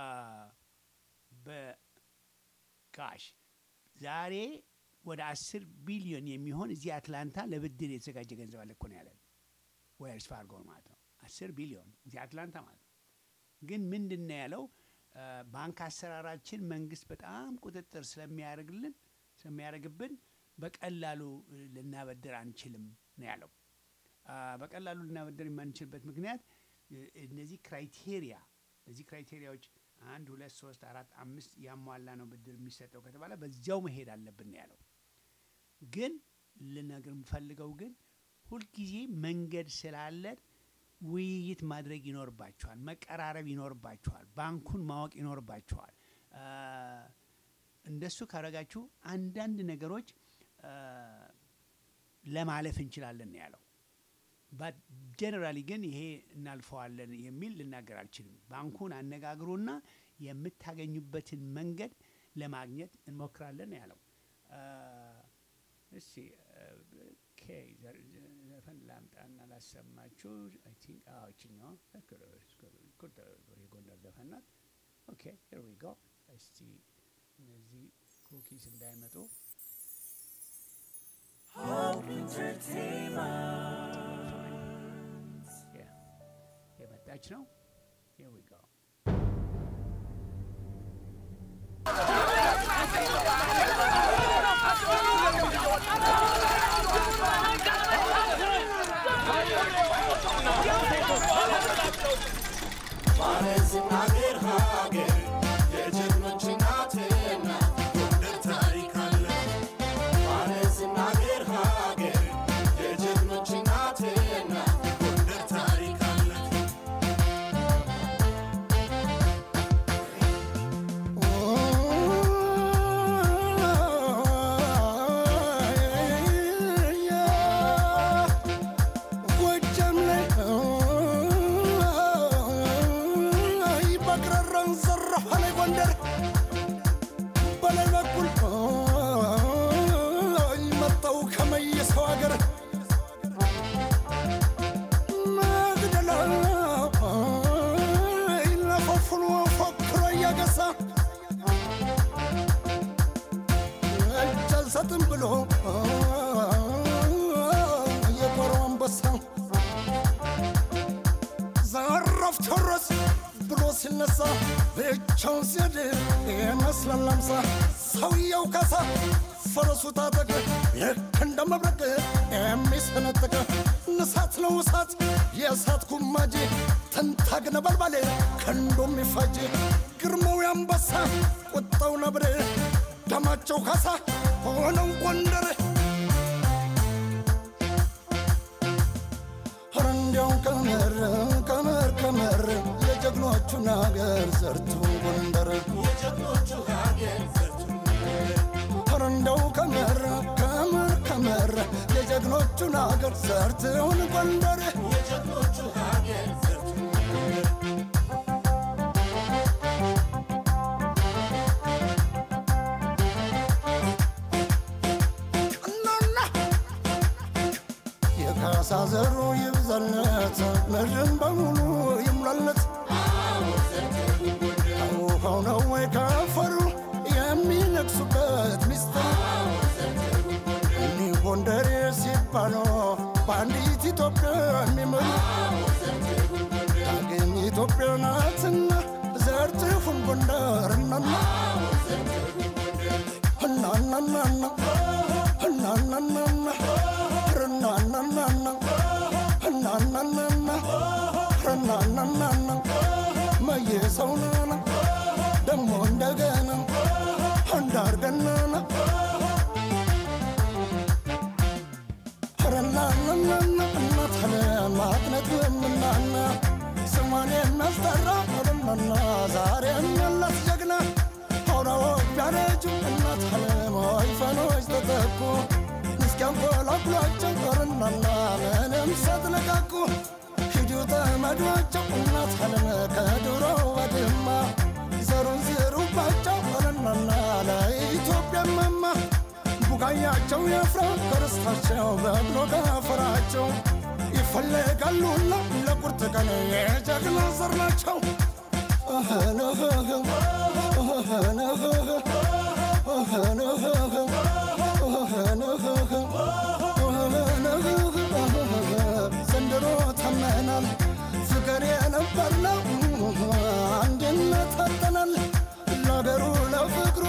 በካሽ ዛሬ ወደ አስር ቢሊዮን የሚሆን እዚህ አትላንታ ለብድር የተዘጋጀ ገንዘብ አለ እኮ ነው ያለን ዌልስ ፋርጎ ማለት ነው። አስር ቢሊዮን እዚህ አትላንታ ማለት ነው። ግን ምንድን ነው ያለው አ፣ ባንክ አሰራራችን መንግስት በጣም ቁጥጥር ስለሚያደርግልን ስለሚያደርግብን በቀላሉ እ፣ ልናበድር አንችልም ነው ያለው። አ፣ በቀላሉ ልናበድር የማንችልበት ምክንያት እ፣ እነዚህ ክራይቴሪያ እነዚህ ክራይቴሪያዎች አንድ ሁለት ሶስት አራት አምስት ያሟላ ነው ብድር የሚሰጠው ከተባለ በዚያው መሄድ አለብን ነው ያለው። ግን ልነግር የምፈልገው ግን ሁልጊዜ መንገድ ስላለን ውይይት ማድረግ ይኖርባችኋል፣ መቀራረብ ይኖርባችኋል፣ ባንኩን ማወቅ ይኖርባችኋል። አ፣ እንደሱ ካረጋችሁ አንዳንድ ነገሮች አ፣ ለማለፍ እንችላለን ነው ያለው። ጀነራሊ ግን ይሄ እናልፈዋለን የሚል ልናገር አልችልም። ባንኩን አነጋግሮና የምታገኙበትን መንገድ ለማግኘት እንሞክራለን ነው ያለው። አ፣ እስቲ አ፣ ኦኬ፣ ዘ- ዘ- ዘፈን ላምጣና ላሰማችሁ። አይ ቲንክ አዎ፣ ይችኛዋ ኩል የጎንደር ዘፈን ናት። ኦኬ ሄር ዊ ጎ። እስቲ እነዚህ ኩኪስ እንዳይመጡ Yeah. የመጣች ነው። Here we go. ሀገር ሀገር የጀግኖች እናትና ጎንደር ታሪክ አለ። ባለዝና ሀገር ሀገር የጀግኖች እናትና ጎንደር ታሪክ አለ። ጎጃም ላይ በቅረራን ዘራሁ ላይ ጎንደር በላይ በኩል መጣው ከመየሰው ሀገር መግደላ ለፈፍኖ ፎክሮ እያገሳ እጅ አልሰጥም ብሎ የጦር አንበሳ ዘራፍ ቴዎድሮስ ብሎ ሲነሳ ብቻውን ሲሄድ ይመስላል አምሳ ሰውየው ካሳ ፈረሱ ታጠቅ ልክ እንደ መብረቅ የሚሰነጥቅ እሳት ነው እሳት የእሳት ጉማጅ ትንታግ ነበልባል ክንዱ የሚፋጅ ግርማው አንበሳ ቁጣው ነብር ደማቸው ካሳ ሆነው ጎንደር ኧረ እንዲያው ቀመር ቀመር ቀመር የጀግኖቹን አገር ዘርቱን ጎንደር የጀግኖቹ ሀገር ኧረ እንደው ቀመር ቀመር ቀመር የጀግኖቹን አገር ዘርቱን ጎንደር የጀግኖቹ ሀገር እናና የካሳ ዘሩ ይብዛለት ምድርን በሙሉ ይሙላለት ውሃው ነው ወይ ካፈሩ የሚነግሱበት ሚስጥር እኒህ ጎንደሬ ሲባሉ በአንዲት ኢትዮጵያ የሚመሩ ዳግም ኢትዮጵያ ናትና ዘርትሁን ጎንደር እናና እናናናና እናናናና ርናናናና እናናናና ርናናናና መየሰውናና ደሞ እንደገና እንዳርገናና ረናናናና እናት ለማጥነት ምናና ስሟን የሚያስጠራ ረናና ዛሬ የሚያላት ጀግና አውራዎች ቢያረጁ እናት አለማዊ ፈኖች ተተኩ እስኪያንቆላቁሏቸው ረናና ምንም ሳትነቃቁ ሂዱ ተመዷቸው እናት አለም ከድሮ ወድማ ዘሩን ዝሩባቸው ረናና ለኢትዮጵያ መማ ቡቃያቸው የፍራ ከርስታቸው በብሎ ከፈራቸው ይፈለጋሉና ለቁርጥ ቀን የጀግና ዘር ናቸው ዘንድሮ ተመናል ፍቅር የነበርነው አንድነት አጠናል ለአገሩ ለፍቅሩ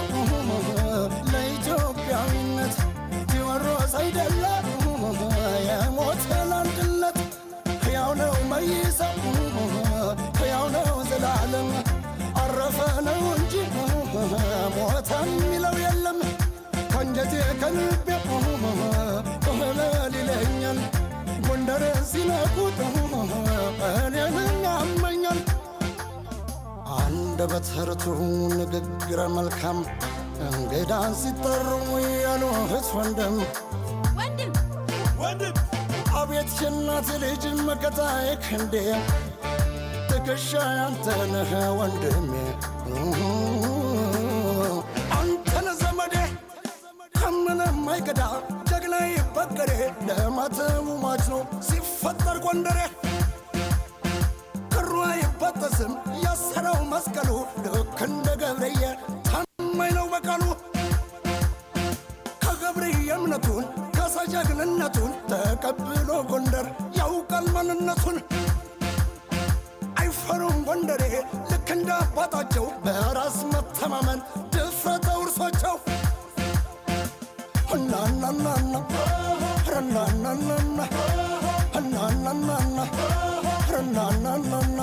ለኢትዮጵያዊነት ቴዎድሮስ አይደለ የሞተ ለአንድነት ሕያው ነው መይሰው ሕያው ነው ዘላለም አረፈ ነው እንጂ ሞተ የሚለው የለም ከአንጀቴ ከልቤ እህለል ይለኛል ጎንደርን ሲነኩት እኔን ያመኛል አንደበት ርቱዕ ንግግረ መልካም እንግዳን ሲጠሩ ያሉት ወንድም ወንድም ወንድም አቤት የእናት ልጅ መከታዬ ክንዴ ትከሻ አንተነህ ወንድሜ አንተነ ዘመዴ ከምንም አይገዳ ጀግና ይበገሬ ለማተቡ ማች ነው ሲፈጠር ጎንደሬ ክሩ አይበጠስም ያሰረው መስቀሉ ልክ እንደ ገብርዬ ታማኝ ነው በቃሉ ከገብርዬ እምነቱን ከሰጀግንነቱን ተቀብሎ ጎንደር ያውቃል ማንነቱን አይፈሩም ጎንደሬ ልክ እንደ አባታቸው በራስ መተማመን ድፍረተ ውርሶቸው እናናናና ረናናናና እናናናና ረናናናና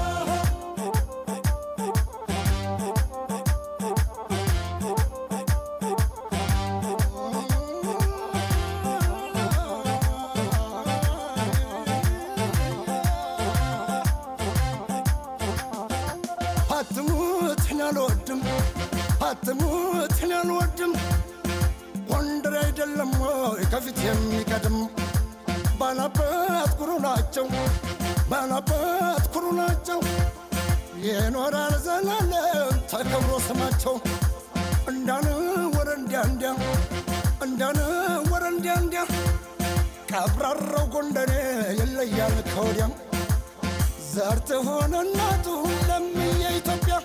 አትሙትን አልወድም አትሙትን አልወድም ጎንደር አይደለም ወይ ከፊት የሚቀድም ባላባት ኩሩ ናቸው ባላባት ኩሩ ናቸው የኖራል ዘላለም ተከብሮ ስማቸው እንዳን ወረ እንዲያ እንዲያ እንዳን ወረ እንዲያ እንዲያ ቀብራራው ጎንደሬ ይለያል ከወዲያም ዘር ትሆን እናቱ ለምየ ኢትዮጵያ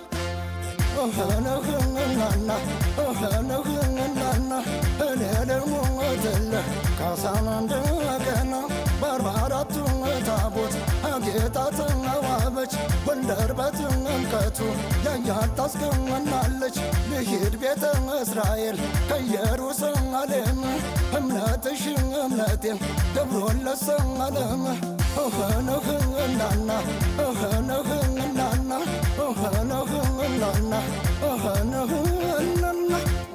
እህነህንናና እህነህንናና እኔ ደግሞ ትልህ ካሳን እንደገና በአርባ አራቱ ታቦት አጌጣ ተዋበች ጎንደር በጥምቀቱ ያያት ታስገናለች ልሂድ ቤተ እስራኤል ከኢየሩሳሌም እምነትሽ እምነቴን ገብሮለት ሰላለም እህነህንናና እህነህንናና እህነህንናና እህነህንናና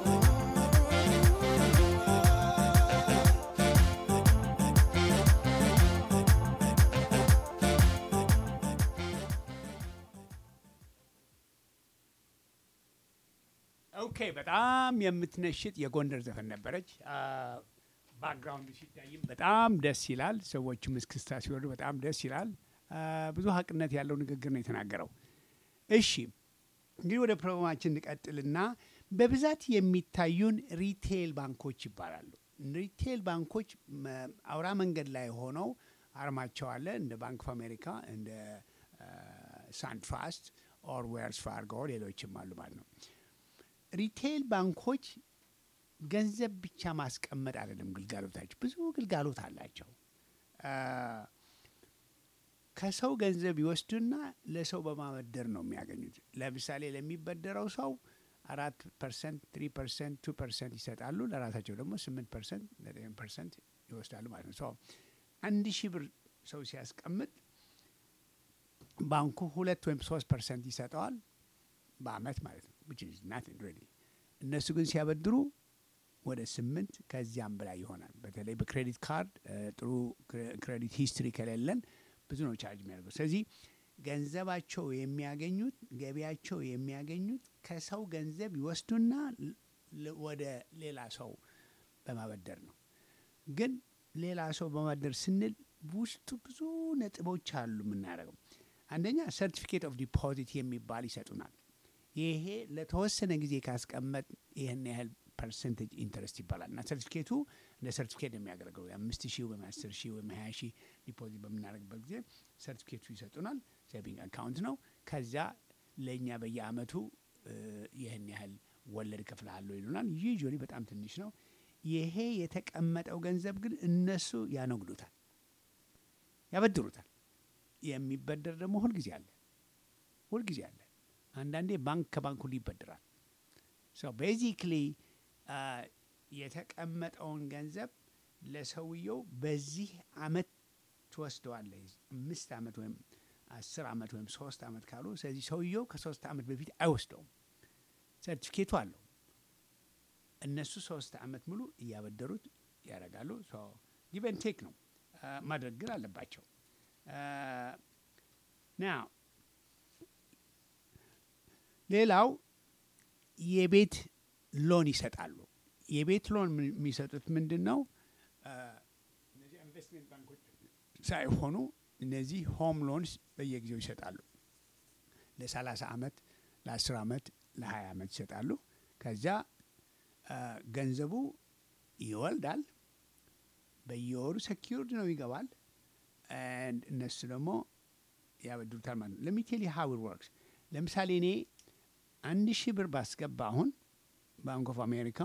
ኦኬ በጣም የምትነሽጥ የጎንደር ዘፈን ነበረች። ባክግራውንዱ ሲታይም በጣም ደስ ይላል። ሰዎችም እስክስታ ሲወዱ በጣም ደስ ይላል። አ፣ ብዙ ሀቅነት ያለው ንግግር ነው የተናገረው። እሺ እንግዲህ ወደ ፕሮግራማችን እንቀጥልና በብዛት የሚታዩን ሪቴል ባንኮች ይባላሉ። ሪቴል ባንኮች መ- አውራ መንገድ ላይ ሆነው አርማቸው አለ እንደ ባንክ ኦፍ አሜሪካ እንደ ሳንትራስት ኦር ዌልስ ፋርጎ ሌሎችም አሉ ማለት ነው። ሪቴል ባንኮች ገንዘብ ብቻ ማስቀመጥ አይደለም ግልጋሎታቸው፣ ብዙ ግልጋሎት አላቸው። አ፣ ከሰው ገንዘብ ይወስዱና ለሰው በማበደር ነው የሚያገኙት። ለምሳሌ ለሚበደረው ሰው አራት ፐርሰንት፣ ትሪ ፐርሰንት፣ ቱ ፐርሰንት ይሰጣሉ። ለራሳቸው ደግሞ ስምንት ፐርሰንት፣ ዘጠኝ ፐርሰንት ይወስዳሉ ማለት ነው። ሰው አንድ ሺህ ብር ሰው ሲያስቀምጥ ባንኩ ሁለት ወይም ሶስት ፐርሰንት ይሰጠዋል በአመት ማለት ነው። which is nothing really። እነሱ ግን ሲያበድሩ ወደ ስምንት ከዚያም በላይ ይሆናል። በተለይ በክሬዲት ካርድ እ፣ ጥሩ ክሬ- ክሬዲት ሂስትሪ ከሌለን ብዙ ነው ቻርጅ የሚያደርገው። ስለዚህ ገንዘባቸው የሚያገኙት ገቢያቸው የሚያገኙት ከሰው ገንዘብ ይወስዱና ል- ወደ ሌላ ሰው በማበደር ነው። ግን ሌላ ሰው በማበደር ስንል ውስጡ ብዙ ነጥቦች አሉ የምናደርገው። አንደኛ ሰርቲፊኬት ኦፍ ዲፖዚት የሚባል ይሰጡናል። ይሄ ለተወሰነ ጊዜ ካስቀመጥ ይህን ያህል ፐርሰንቴጅ ኢንተረስት ይባላል እና ሰርቲፊኬቱ እንደ ሰርቲፊኬት ነው የሚያገለግለው የአምስት ሺህ ወይም አስር ሺህ ወይም ሀያ ሺህ ዲፖዚት በምናደርግበት ጊዜ ሰርቲፊኬቱ ይሰጡናል። ሴቪንግ አካውንት ነው። ከዚያ ለእኛ በየአመቱ እ፣ ይህን ያህል ወለድ እከፍልሃለሁ ይሉናል። ዩዥዋሊ በጣም ትንሽ ነው። ይሄ የተቀመጠው ገንዘብ ግን እነሱ ያነግዱታል፣ ያበድሩታል። የሚበደር ደግሞ ሁልጊዜ አለ፣ ሁልጊዜ አለ። አንዳንዴ ባንክ ከባንክ ሁሉ ይበድራል። ሶ ቤዚክሊ የተቀመጠውን ገንዘብ ለሰውየው በዚህ አመት ትወስደዋለህ። አምስት አመት ወይም አስር አመት ወይም ሶስት አመት ካሉ፣ ስለዚህ ሰውየው ከሶስት አመት በፊት አይወስደውም። ሰርቲፊኬቱ አለው። እነሱ ሶስት አመት ሙሉ እያበደሩት ያደርጋሉ። ጊቨን ቴክ ነው አ፣ ማድረግ ግን አለባቸው። ና ሌላው የቤት ሎን ይሰጣሉ። የቤት ሎን ምን- የሚሰጡት ምንድን ነው? አ፣ እነዚህ ኢንቨስትሜንት ባንኮች ሳይሆኑ እነዚህ ሆም ሎንስ በየጊዜው ይሰጣሉ። ለ30 ዓመት፣ ለ10 ዓመት፣ ለ20 ዓመት ይሰጣሉ። ከዚያ አ፣ ገንዘቡ ይወልዳል። በየወሩ ሰኪዩርድ ነው ይገባል። and እነሱ ደግሞ ያበድሩታል ማለት ነው። ለሚቴል ሀው ወርክስ ለምሳሌ እኔ አንድ ሺህ ብር ባስገባ አሁን ባንክ ኦፍ አሜሪካ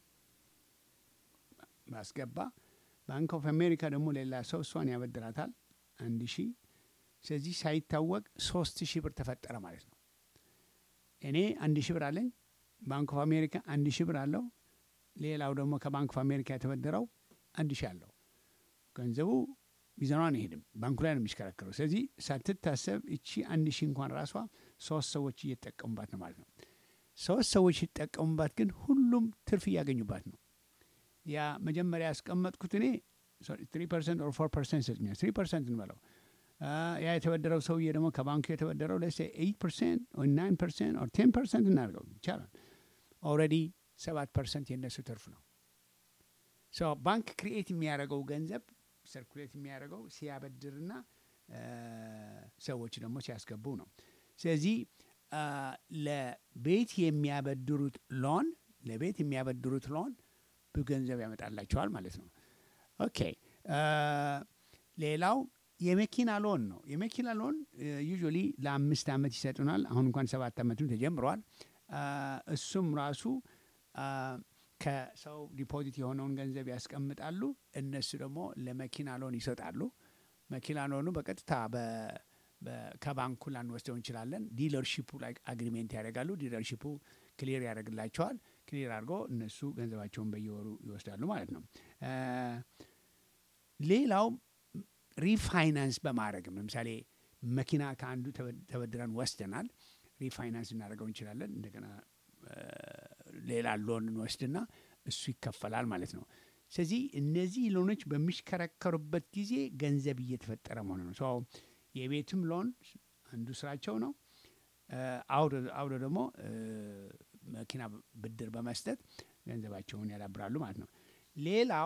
ባስገባ ባንክ ኦፍ አሜሪካ ደግሞ ሌላ ሰው እሷን ያበድራታል አንድ ሺህ ስለዚህ ሳይታወቅ ሶስት ሺህ ብር ተፈጠረ ማለት ነው። እኔ አንድ ሺህ ብር አለኝ፣ ባንክ ኦፍ አሜሪካ አንድ ሺህ ብር አለው፣ ሌላው ደግሞ ከባንክ ኦፍ አሜሪካ የተበደረው አንድ ሺህ አለው። ገንዘቡ ሚዛኗን አይሄድም፣ ባንኩ ላይ ነው የሚሽከረከረው። ስለዚህ ሳትታሰብ እቺ አንድ ሺህ እንኳን ራሷ ሶስት ሰዎች እየተጠቀሙባት ነው ማለት ነው። ሶስት ሰዎች ሲጠቀሙባት ግን ሁሉም ትርፍ እያገኙባት ነው። ያ መጀመሪያ ያስቀመጥኩት እኔ ትሪ ፐርሰንት ኦር ፎር ፐርሰንት ይሰጥኛል። ትሪ ፐርሰንት እንበለው አ፣ ያ የተበደረው ሰውዬ ደግሞ ከባንኩ የተበደረው ለሴ ኤይት ፐርሰንት ኦር ናይን ፐርሰንት ኦር ቴን ፐርሰንት እናድርገው ይቻላል። ኦልሬዲ ሰባት ፐርሰንት የእነሱ ትርፍ ነው። ሶ ባንክ ክሪኤት የሚያደርገው ገንዘብ ሰርኩሌት የሚያደርገው ሲያበድርና አ፣ ሰዎች ደግሞ ሲያስገቡ ነው። ስለዚህ አ፣ ለቤት የሚያበድሩት ሎን ለቤት የሚያበድሩት ሎን ብዙ ገንዘብ ያመጣላቸዋል ማለት ነው። ኦኬ አ፣ ሌላው የመኪና ሎን ነው። የመኪና ሎን ዩዥዋሊ ለአምስት ዓመት ይሰጡናል። አሁን እንኳን ሰባት ዓመቱን ተጀምረዋል። አ፣ እሱም ራሱ አ፣ ከሰው ዲፖዚት የሆነውን ገንዘብ ያስቀምጣሉ። እነሱ ደግሞ ለመኪና ሎን ይሰጣሉ። መኪና ሎኑ በቀጥታ በ- በ- ከባንኩ ላንወስደው እንችላለን። ዲለርሺፑ ላይ አግሪሜንት ያደርጋሉ። ዲለርሺፑ ክሊር ያደርግላቸዋል። ክሊር አድርጎ እነሱ ገንዘባቸውን በየወሩ ይወስዳሉ ማለት ነው። አ፣ ሌላው ሪፋይናንስ በማድረግም ለምሳሌ መኪና ከአንዱ ተበ- ተበድረን ወስደናል። ሪፋይናንስ እናደርገው እንችላለን። እንደገና አ፣ ሌላ ሎን እንወስድና እሱ ይከፈላል ማለት ነው። ስለዚህ እነዚህ ሎኖች በሚሽከረከሩበት ጊዜ ገንዘብ እየተፈጠረ መሆኑ ነው። ሰው የቤትም ሎን አንዱ ስራቸው ነው። አ፣ አውዶ አውዶ ደግሞ አ፣ መኪና ብድር በመስጠት ገንዘባቸውን ያዳብራሉ ማለት ነው። ሌላው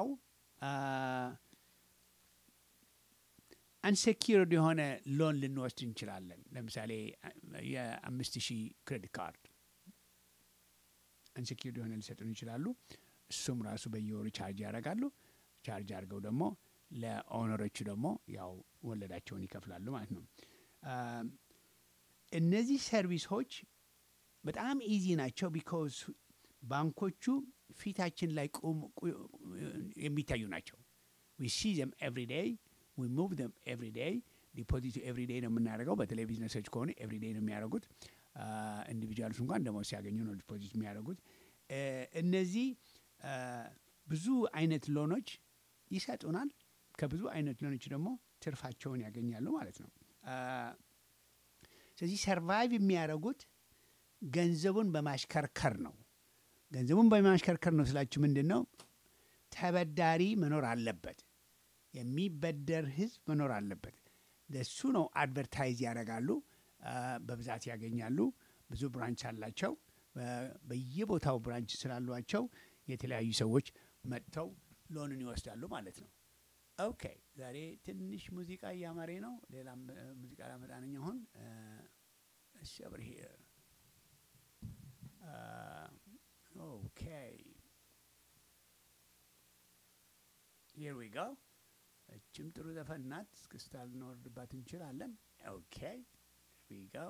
አንሴኪርድ የሆነ ሎን ልንወስድ እንችላለን። ለምሳሌ አ፣ የአምስት ሺህ ክሬዲት ካርድ አንሴኪርድ የሆነ ሊሰጡን ይችላሉ። እሱም ራሱ በየወሩ ቻርጅ ያደርጋሉ። ቻርጅ አድርገው ደግሞ ለኦነሮቹ ደግሞ ያው ወለዳቸውን ይከፍላሉ ማለት ነው። አ፣ እነዚህ ሰርቪሶች በጣም ኢዚ ናቸው። ቢኮዝ ባንኮቹ ፊታችን ላይ ቁም ቁ- የሚታዩ ናቸው። ዊ ሲ ዘም ኤቭሪ ዴይ ዊ ሙቭ ዘም ኤቭሪ ዴይ ዲፖዚቱ ኤቭሪ ዴይ ነው የምናደርገው። በተለይ ቢዝነሶች ከሆኑ ኤቭሪ ዴይ ነው የሚያደርጉት። ኢንዲቪጁዋልስ እንኳን ደግሞ ሲያገኙ ነው ዲፖዚት የሚያደርጉት። እ፣ እነዚህ አ፣ ብዙ አይነት ሎኖች ይሰጡናል። ከብዙ አይነት ሎኖች ደግሞ ትርፋቸውን ያገኛሉ ማለት ነው። አ፣ ስለዚህ ሰርቫይቭ የሚያደርጉት ገንዘቡን በማሽከርከር ነው። ገንዘቡን በማሽከርከር ነው ስላችሁ ምንድን ነው? ተበዳሪ መኖር አለበት። የሚበደር ህዝብ መኖር አለበት። ለሱ ነው አድቨርታይዝ ያደርጋሉ። አ፣ በብዛት ያገኛሉ። ብዙ ብራንች አላቸው። በ- በየቦታው ብራንች ስላሏቸው የተለያዩ ሰዎች መጥተው ሎንን ይወስዳሉ ማለት ነው። ኦኬ ዛሬ ትንሽ ሙዚቃ እያማሬ ነው። ሌላም እ፣ ሙዚቃ ላመጣ ነኝ አሁን እሺ over here. Uh, okay. Here we go. እችም ጥሩ ዘፈን ናት። እስክስታ ልንወርድባት እንችላለን። ኦኬ we go.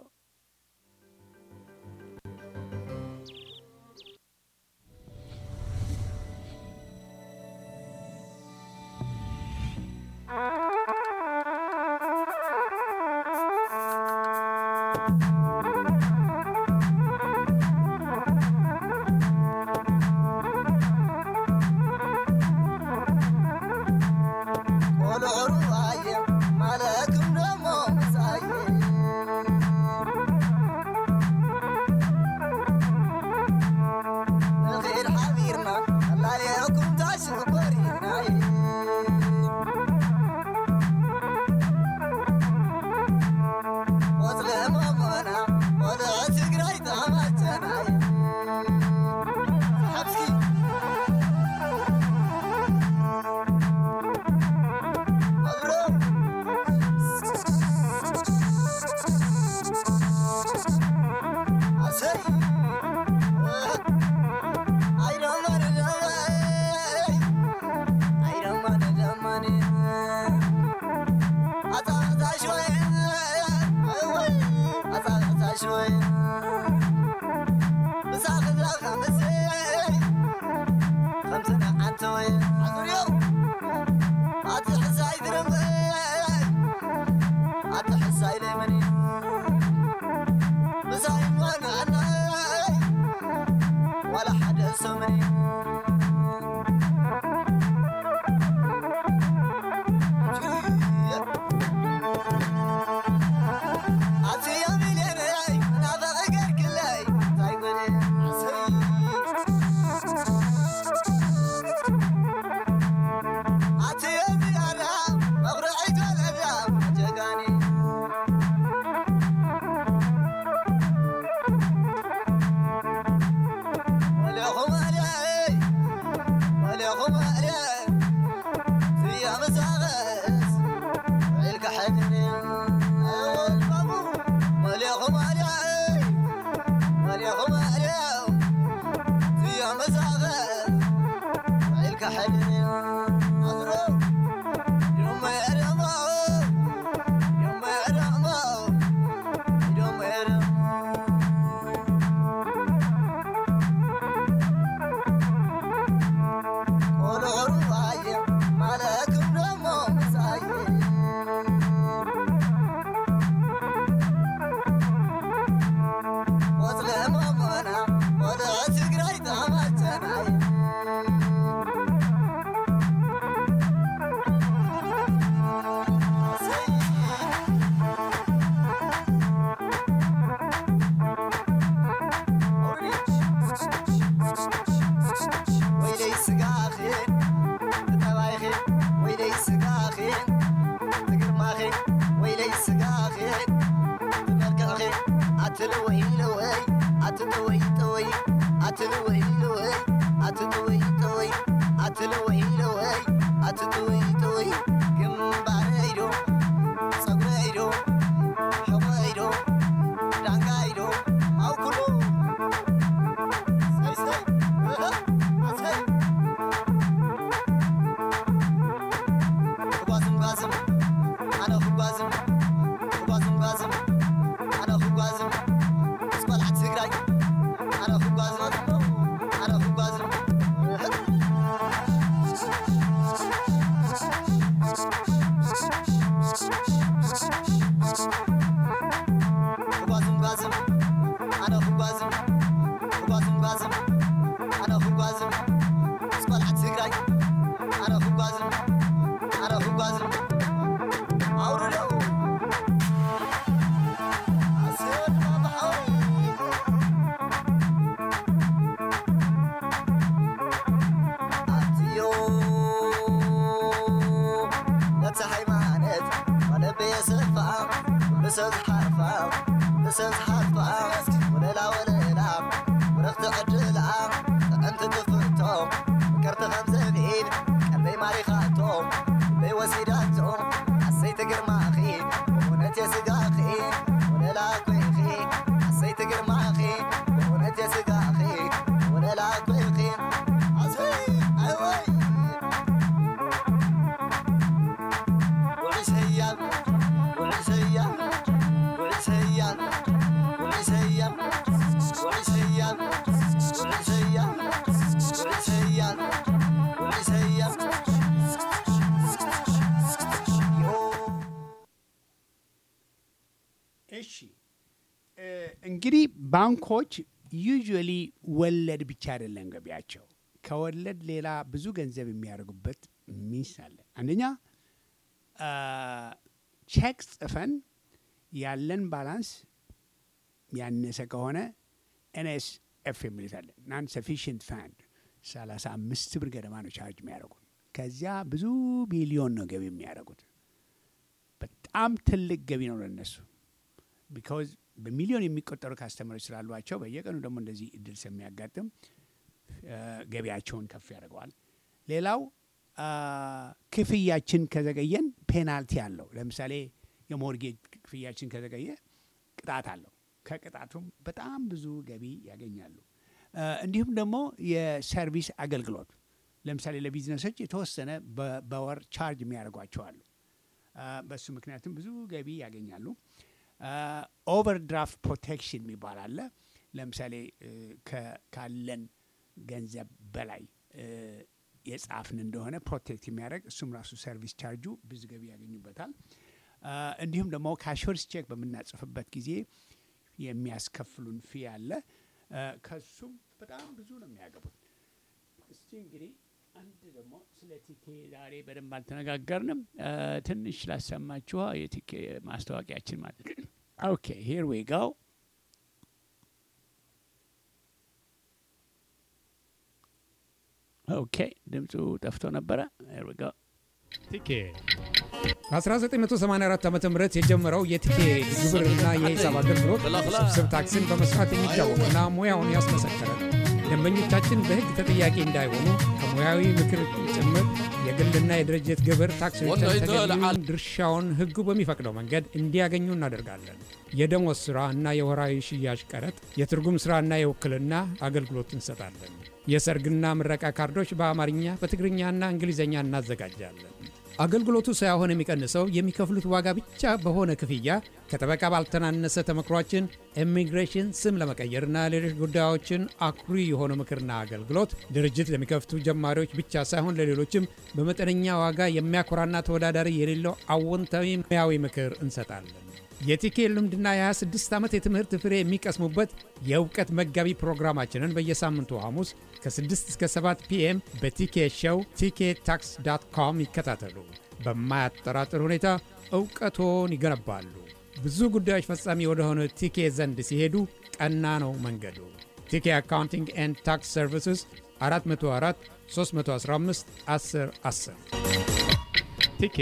ቆሎሩ አየ ማለክም ደሞ ምሳየ ንኺድ ሓቢርና ኣላልየኩም ታሽግበሪናይ ወፅለ መሞና እሺ እንግዲህ ባንኮች ዩዥዋሊ ወለድ ብቻ አይደለም ገቢያቸው። ከወለድ ሌላ ብዙ ገንዘብ የሚያደርጉበት ሚስ አለ። አንደኛ ቼክ ጽፈን ያለን ባላንስ ያነሰ ከሆነ ኤንኤስ ኤፍ የሚሉት አለ ናን ሰፊሽንት ፋንድ ሰላሳ አምስት ብር ገደማ ነው ቻርጅ የሚያደርጉት። ከዚያ ብዙ ቢሊዮን ነው ገቢ የሚያደርጉት። በጣም ትልቅ ገቢ ነው ለነሱ። ቢካዝ በሚሊዮን የሚቆጠሩ ካስተመሮች ስላሏቸው በየቀኑ ደግሞ እንደዚህ እድል ስለሚያጋጥም ገቢያቸውን ከፍ ያደርገዋል። ሌላው ክፍያችን ከዘገየን ፔናልቲ አለው። ለምሳሌ የሞርጌጅ ክፍያችን ከዘገየ ቅጣት አለው። ከቅጣቱም በጣም ብዙ ገቢ ያገኛሉ። እንዲሁም ደግሞ የሰርቪስ አገልግሎት ለምሳሌ ለቢዝነሶች የተወሰነ በወር ቻርጅ የሚያደርጓቸው አሉ። በሱ ምክንያቱም ብዙ ገቢ ያገኛሉ። ኦቨርድራፍት ፕሮቴክሽን የሚባል አለ። ለምሳሌ ካለን ገንዘብ በላይ የጻፍን እንደሆነ ፕሮቴክት የሚያደርግ እሱም ራሱ ሰርቪስ ቻርጁ ብዙ ገቢ ያገኙበታል። እንዲሁም ደግሞ ካሾርስ ቼክ በምናጽፍበት ጊዜ የሚያስከፍሉን ፊ አለ። ከሱም በጣም ብዙ ነው የሚያገቡት። እስቲ እንግዲህ አንድ ደግሞ ስለ ቲኬ ዛሬ በደንብ አልተነጋገርንም። ትንሽ ላሰማችኋ የቲኬ ማስታወቂያችን ማለት ነው። ኦኬ ሂር ዊ ጎ ኦኬ ድምፁ ጠፍቶ ነበረ። ሂር ዊ ጎ ቲኬ በ1984 ዓ ም የጀመረው የቲኬ ግብርና የሂሳብ አገልግሎት ስብስብ ታክስን በመስራት የሚታወቅና ሙያውን ያስመሰከረ ነው። ደንበኞቻችን በሕግ ተጠያቂ እንዳይሆኑ ከሙያዊ ምክር ጭምር የግልና የድርጅት ግብር ታክሲዎችን ተገቢውን ድርሻውን ሕጉ በሚፈቅደው መንገድ እንዲያገኙ እናደርጋለን። የደሞዝ ሥራ እና የወራዊ ሽያጭ ቀረጥ፣ የትርጉም ሥራና የውክልና አገልግሎት እንሰጣለን። የሰርግና ምረቃ ካርዶች በአማርኛ በትግርኛና እንግሊዝኛ እናዘጋጃለን። አገልግሎቱ ሳይሆን የሚቀንሰው የሚከፍሉት ዋጋ ብቻ በሆነ ክፍያ ከጠበቃ ባልተናነሰ ተመክሯችን ኢሚግሬሽን ስም ለመቀየርና ሌሎች ጉዳዮችን አኩሪ የሆነ ምክርና አገልግሎት ድርጅት ለሚከፍቱ ጀማሪዎች ብቻ ሳይሆን ለሌሎችም በመጠነኛ ዋጋ የሚያኮራና ተወዳዳሪ የሌለው አዎንታዊ ሙያዊ ምክር እንሰጣለን። የቲኬ ልምድና የ26 ዓመት የትምህርት ፍሬ የሚቀስሙበት የእውቀት መጋቢ ፕሮግራማችንን በየሳምንቱ ሐሙስ ከ6 እስከ 7 ፒኤም በቲኬ ሾው ቲኬ ታክስ ዳት ኮም ይከታተሉ። በማያጠራጥር ሁኔታ እውቀቶን ይገነባሉ። ብዙ ጉዳዮች ፈጻሚ ወደሆነ ቲኬ ዘንድ ሲሄዱ ቀና ነው መንገዱ። ቲኬ አካውንቲንግ ኤንድ ታክስ ሰርቪስስ 404 315 10 10 ቲኬ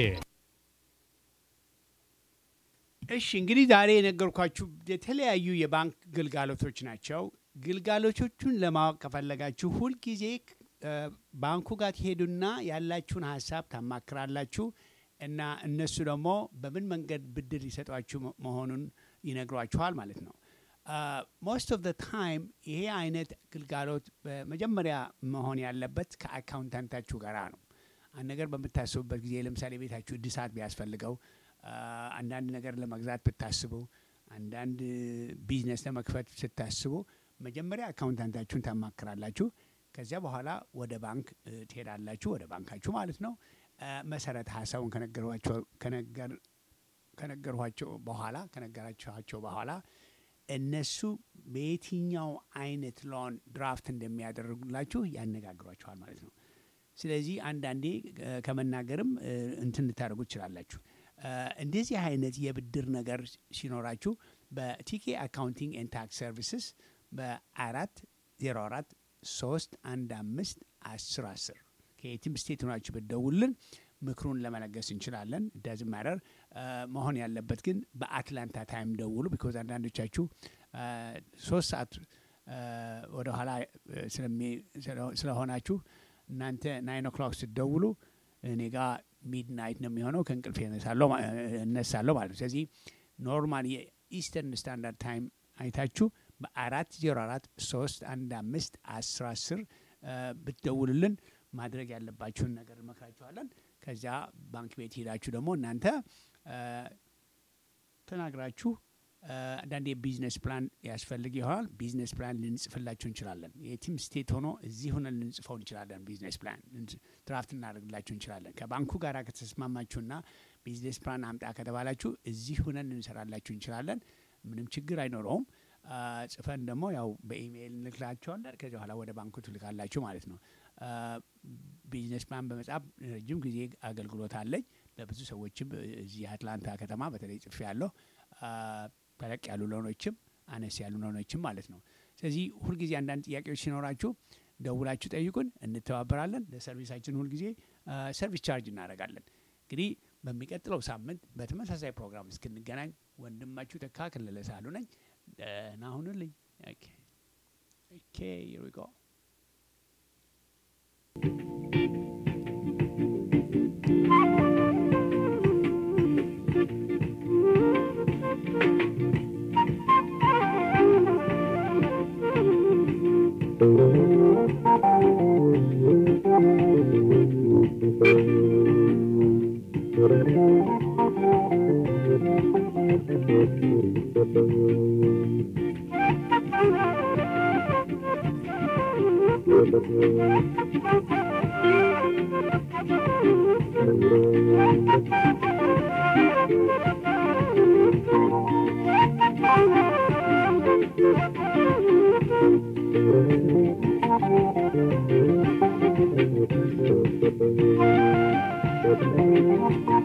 እሺ እንግዲህ ዛሬ የነገርኳችሁ የተለያዩ የባንክ ግልጋሎቶች ናቸው። ግልጋሎቶቹን ለማወቅ ከፈለጋችሁ ሁልጊዜ እ፣ ባንኩ ጋር ትሄዱና ያላችሁን ሀሳብ ታማክራላችሁ እና እነሱ ደግሞ በምን መንገድ ብድር ሊሰጧችሁ መ- መሆኑን ይነግሯችኋል ማለት ነው። ሞስት ኦፍ ታይም ይሄ አይነት ግልጋሎት በመጀመሪያ መሆን ያለበት ከአካውንታንታችሁ ጋር ነው። አንድ ነገር በምታስቡበት ጊዜ ለምሳሌ ቤታችሁ እድሳት ቢያስፈልገው አ፣ አንዳንድ ነገር ለመግዛት ብታስቡ፣ አንዳንድ ቢዝነስ ለመክፈት ስታስቡ መጀመሪያ አካውንታንታችሁን ታማክራላችሁ። ከዚያ በኋላ ወደ ባንክ እ፣ ትሄዳላችሁ፣ ወደ ባንካችሁ ማለት ነው። አ፣ መሰረተ ሀሳቡን ከነገሯቸው ከነገር- ከነገሯቸው በኋላ ከነገራችኋቸው በኋላ እነሱ በየትኛው አይነት ሎን ድራፍት እንደሚያደርጉላችሁ ያነጋግሯችኋል ማለት ነው። ስለዚህ አንዳንዴ እ፣ ከመናገርም እ፣ እንትን ልታደርጉ ትችላላችሁ። እ፣ እንደዚህ አይነት የብድር ነገር ሲኖራችሁ በቲኬ አካውንቲንግ ኤንድ ታክስ ሰርቪስስ በአራት ዜሮ አራት ሶስት አንድ አምስት አስር አስር ከየትም ስቴት ሆናችሁ ብትደውሉልን ምክሩን ለመለገስ እንችላለን። ዳዝ ማረር መሆን ያለበት ግን በአትላንታ ታይም ደውሉ። ቢኮዝ አንዳንዶቻችሁ አ፣ ሶስት ሰዓት አ፣ ወደኋላ አ፣ ስለሚ- ስለ- ስለሆናችሁ እናንተ ናይን ኦክሎክ ስትደውሉ እኔ ጋ ሚድናይት ነው የሚሆነው ከእንቅልፍ እነሳለሁ ማ- እነሳለሁ ማለት ነው። ስለዚህ ኖርማል የኢስተርን ስታንዳርድ ታይም አይታችሁ በአራት ዜሮ አራት ሶስት አንድ አምስት አስር አስር ብትደውሉልን ማድረግ ያለባችሁን ነገር እንመክራችኋለን። ከዚያ ባንክ ቤት ሄዳችሁ ደግሞ እናንተ አ፣ ተናግራችሁ አ፣ አንዳንድ የቢዝነስ ፕላን ያስፈልግ ይሆናል። ቢዝነስ ፕላን ልንጽፍላችሁ እንችላለን። የቲም ስቴት ሆኖ እዚህ ሆነን ልንጽፈው እንችላለን። ቢዝነስ ፕላን ልንጽ- ድራፍት እናደርግላችሁ እንችላለን። ከባንኩ ጋር ከተስማማችሁና ቢዝነስ ፕላን አምጣ ከተባላችሁ እዚህ ሆነን ልንሰራላችሁ እንችላለን። ምንም ችግር አይኖረውም። አ፣ ጽፈን ደግሞ ያው በኢሜይል እንልክላቸዋለን። ከዚህ በኋላ ወደ ባንኩ ትልካላችሁ ማለት ነው። አ፣ ቢዝነስ ፕላን በመጻፍ ረጅም ጊዜ አገልግሎት አለኝ። ለብዙ ሰዎችም እዚህ አትላንታ ከተማ በተለይ ጽፌ ያለሁ ተለቅ ያሉ ሎኖችም አነስ ያሉ ሎኖችም ማለት ነው። ስለዚህ ሁልጊዜ አንዳንድ ጥያቄዎች ሲኖራችሁ ደውላችሁ ጠይቁን፣ እንተባበራለን። ለሰርቪሳችን ሁልጊዜ አ፣ ሰርቪስ ቻርጅ እናደርጋለን። እንግዲህ በሚቀጥለው ሳምንት በተመሳሳይ ፕሮግራም እስክንገናኝ ወንድማችሁ ተካ ከለለ ሳሉ ነኝ። ደህና ሁኑልኝ። ኦኬ ኦኬ here we go. Thank you.